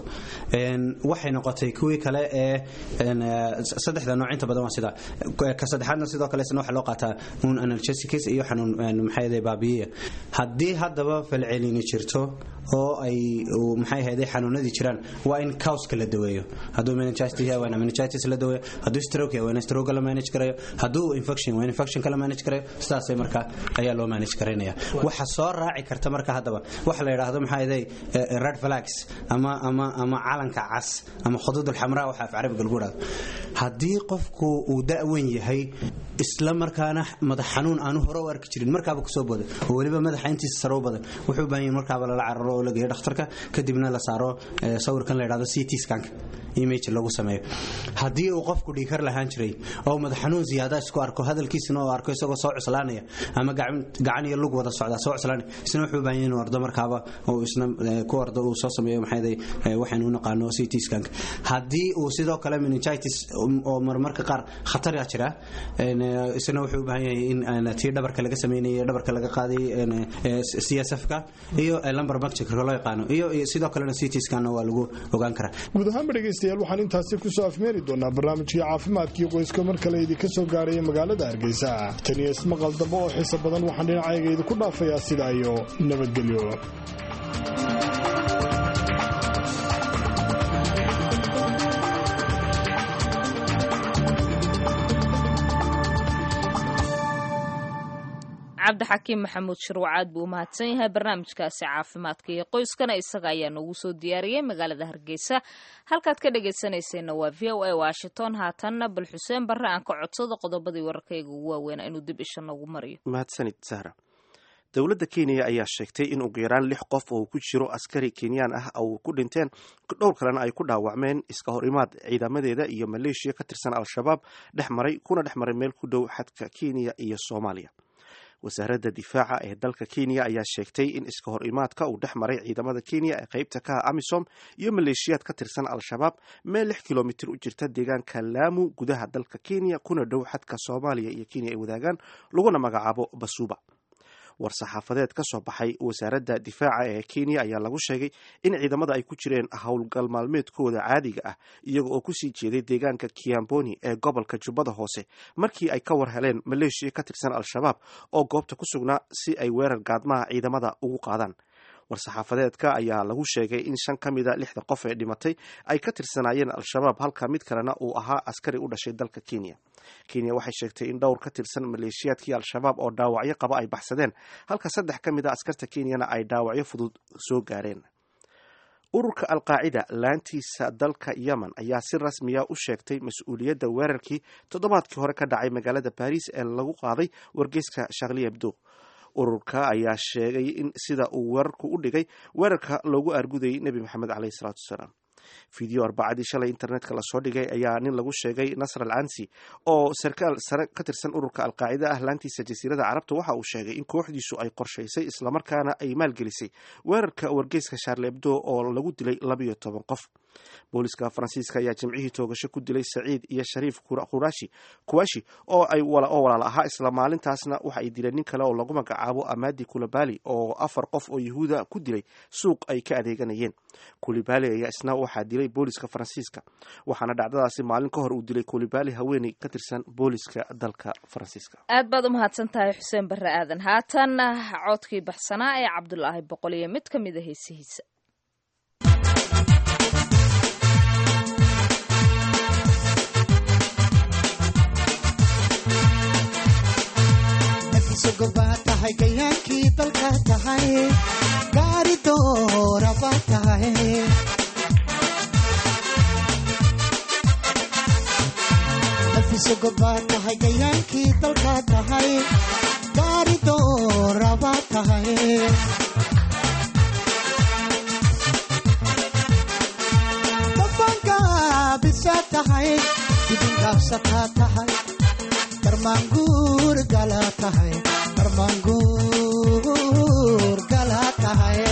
waxay noqotay kuwii kale ee saddexda nooc inta badan waa sida ka saddexaadna sidoo kale isna waxa loo qaataa un analgesics iyo xanuun maxay ahayd baabiyiya haddii haddaba falcelini jirto oo ay maxay ahayd xanuunadii jiraan waa in causka la daweeyo hadduu meningitis yahay waa in meningitis la daweeyo hadduu stroke yahay waa in stroke la manage karayo hadduu infection waa in infection la manage karayo sidaasay marka ayaa loo manage karaynaya waxa soo raaci karta marka haddaba waxa la yidhaahdo maxaa ahayd red flags ama ama ama calanka cas ama khudud alxamraa waxa af carabiga lagu yidhahdo haddii qofku uu da'wan yahay isla markaana madax xanuun aanu hore u arki jirin markaaba kusoo boda oo weliba madaxa intiisa sare u badan wuxuu u baahan yahay markaaba lala cararo oo la geeyo dhakhtarka kadibna la saaro sawirkan la yidhahdo ct scanka image lagu sameeyo haddii uu qofku dhiikar lahaan jiray oo madax xanuun ziyaada isku arko hadalkiisina oo arko isagoo soo cuslaanaya ama gacan iyo lug wada socda soo cuslaanaya isna wuxuu u baahan yahay inuu ordo markaaba oo isna ku ordo uu soo sameeyo maxay waxaynu u naqaano ct scanka haddii uu sidoo kale meningitis oo marmarka qaar khatar ah jira isna wuxuu u baahan yahay in tii dhabarka laga sameynayay dhabarka laga qaaday csfka iyo lumbar puncture loo yaqaano iyo sidoo kalena ct scanna waa lagu ogaan karaa guud ahaanba dhegaystayaal waxaan intaasi kusoo afmeeri doonaa barnaamijkii caafimaadkii qoyska mar kale idinka soo gaaraya magaalada hargeysa tan iyo ismaqal dambe oo xiiso badan waxaan dhinacayga idinku dhaafayaa sidaa iyo nabadgelyo cabdixakiim maxamuud shirwacaad buu umahadsan yahay barnaamijkaasi caafimaadka iyo qoyskana isaga ayaa noogu soo diyaariyey magaalada hargeysa halkaad ka dhegaysanayseena waa v o a washington haatanna bal xuseen barre aan ka codsado qodobadii wararkayga ugu waaweynaa inuu dib isha noogu mariyo mahadsanid sahra dowladda kenya ayaa sheegtay in ugu yaraan lix qof oo ku jiro askari kenyaan ah oo ku dhinteen dhowr kalena ay ku dhaawacmeen iska hor imaad ciidamadeeda iyo maleeshiya ka tirsan al-shabaab dhex maray kuna dhex maray meel ku dhow xadka kenya iyo soomaaliya wasaaradda difaaca ee dalka kenya ayaa sheegtay in iska hor imaadka uu dhex maray ciidamada kenya ee qaybta ka ah amisom iyo maleeshiyaad ka tirsan al-shabaab meel lix kilomitir u jirta deegaanka laamu gudaha dalka kenya kuna dhow xadka soomaaliya iyo kenya ay wadaagaan laguna magacaabo basuuba war-saxaafadeed ka soo baxay wasaaradda difaaca ee kenya ayaa lagu sheegay in ciidamada ay ku jireen howlgal maalmeedkooda caadiga ah iyaga oo kusii jeeday deegaanka kiamboni ee gobolka jubbada hoose markii ay ka war heleen maleeshiya ka tirsan al-shabaab oo goobta ku sugnaa si ay weerar gaadmaha ciidamada ugu qaadaan war-saxaafadeedka ayaa lagu sheegay in shan ka mida lixda qof ee dhimatay ay ka tirsanaayeen al-shabaab halka mid kalena uu ahaa askari u dhashay dalka kenya kenya waxay sheegtay in dhowr ka tirsan maleeshiyaadkii al-shabaab oo dhaawacyo qaba ay baxsadeen halka saddex ka mid a askarta kenyana ay dhaawacyo fudud soo gaareen ururka alqaacida laantiisa dalka yemen ayaa si rasmiya u sheegtay mas-uuliyadda weerarkii toddobaadkii hore ka dhacay magaalada baris ee lagu qaaday wargeyska shakli hebdo ururka ayaa sheegay in sida uu weerarku u dhigay weerarka loogu argudayay nebi maxamed caleyhi salaatu wasalaam video arbacadii shalay internetka lasoo dhigay ayaa nin lagu sheegay nasr al ansi oo sarkaal sare ka tirsan ururka alqaacida ah laantiisa jasiirada carabta waxa uu sheegay in kooxdiisu ay qorshaysay islamarkaana ay maalgelisay weerarka wargeyska sharle ebdo oo lagu dilay labayo toban qof booliska faransiiska ayaa jimcihii toogasho ku dilay saciid iyo shariif qurashi kuwashi oo ay oo walaal ahaa isla maalintaasna waxa ay dileen nin kale oo lagu magacaabo amadi kulibali oo afar qof oo yahuuda ku dilay suuq ay ka adeeganayeen kulibali ayaa isna waxaa dilay booliska faransiiska waxaana dhacdadaasi maalin ka hor uu dilay kulibali haweeney ka tirsan booliska dalka faransiiska aad baad u mahadsan tahay xuseen barre aadan haatan codkii baxsanaa ee cabdulaahi boqol iyo mid ka mid a heesihiisa gobaa tahay gayaankii dalka tahay gaari dooraba tahay nafiso gobaa tahay gayaankii dalka tahay gaari dooraba tahay dabangaabisa tahay dibingaabsataa tahay darmaanguur gala tahay darmaanguur gala tahay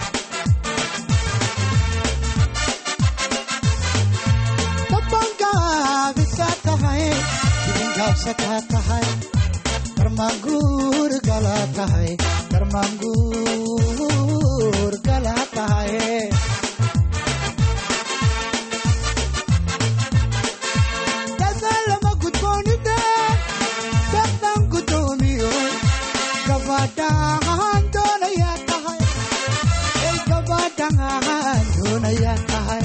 dabangaabisa tahay dibingaabsataa tahay darmaanguur gala tahay darmaanguur gala tahay dadaalama gudboonide dadaan gudoomiyo gabadhaan doonayaa tahay ay gabadhaan doonayaa tahay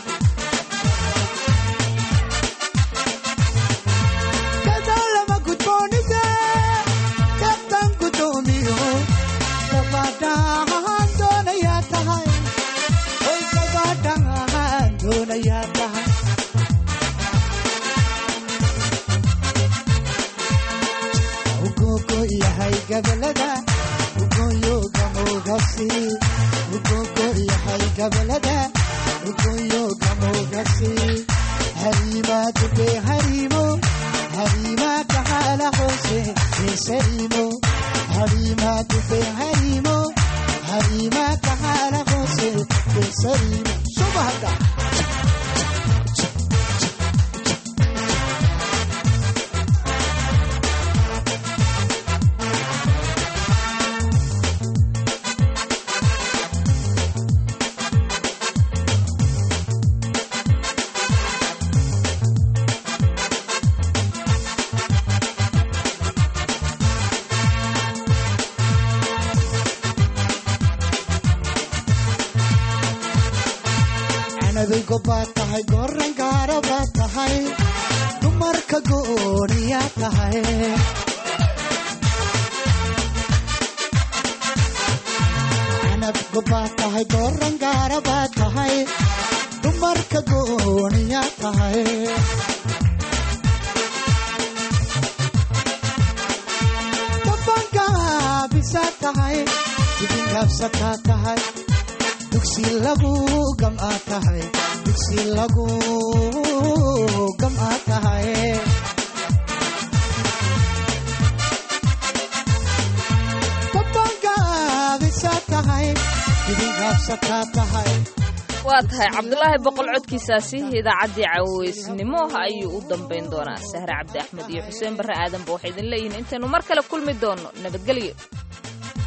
dadaalama gudboonide dadaan gudoomiyo gabadhaan doonayaa tahay ay gabadhaan doonayaa tahay ugogo yahay gabalada ugoyoga mogasi ugogo yahay gabalada ugoyoga mogasi harima dube harimo harima kahala hose esarimo harima dube harimo harima kahala hose esarimo subahada canabigo baad tahay goran gaara baad tahay dumarka gooniyaa tahay canabgo baad tahay goran gaara baad tahay dumarka gooniyaa tahay dabangaabisa tahay dibingaabsataa tahay dugsi lagu gam'aa tahay dugsi lagu gam'aa tahay dabangaabisa tahay dibingaabsataa tahay waa tahay cabdulaahi boqol codkiisaasi idaacaddii caweysnimo ayuu u dambayn doonaa sahre cabdi axmed iyo xuseen barre aadanba waxay idin leeyihiin intaynu mar kale kulmi doono nabadgelyo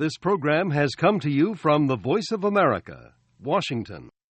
This program has come to you from the Voice of America, Washington.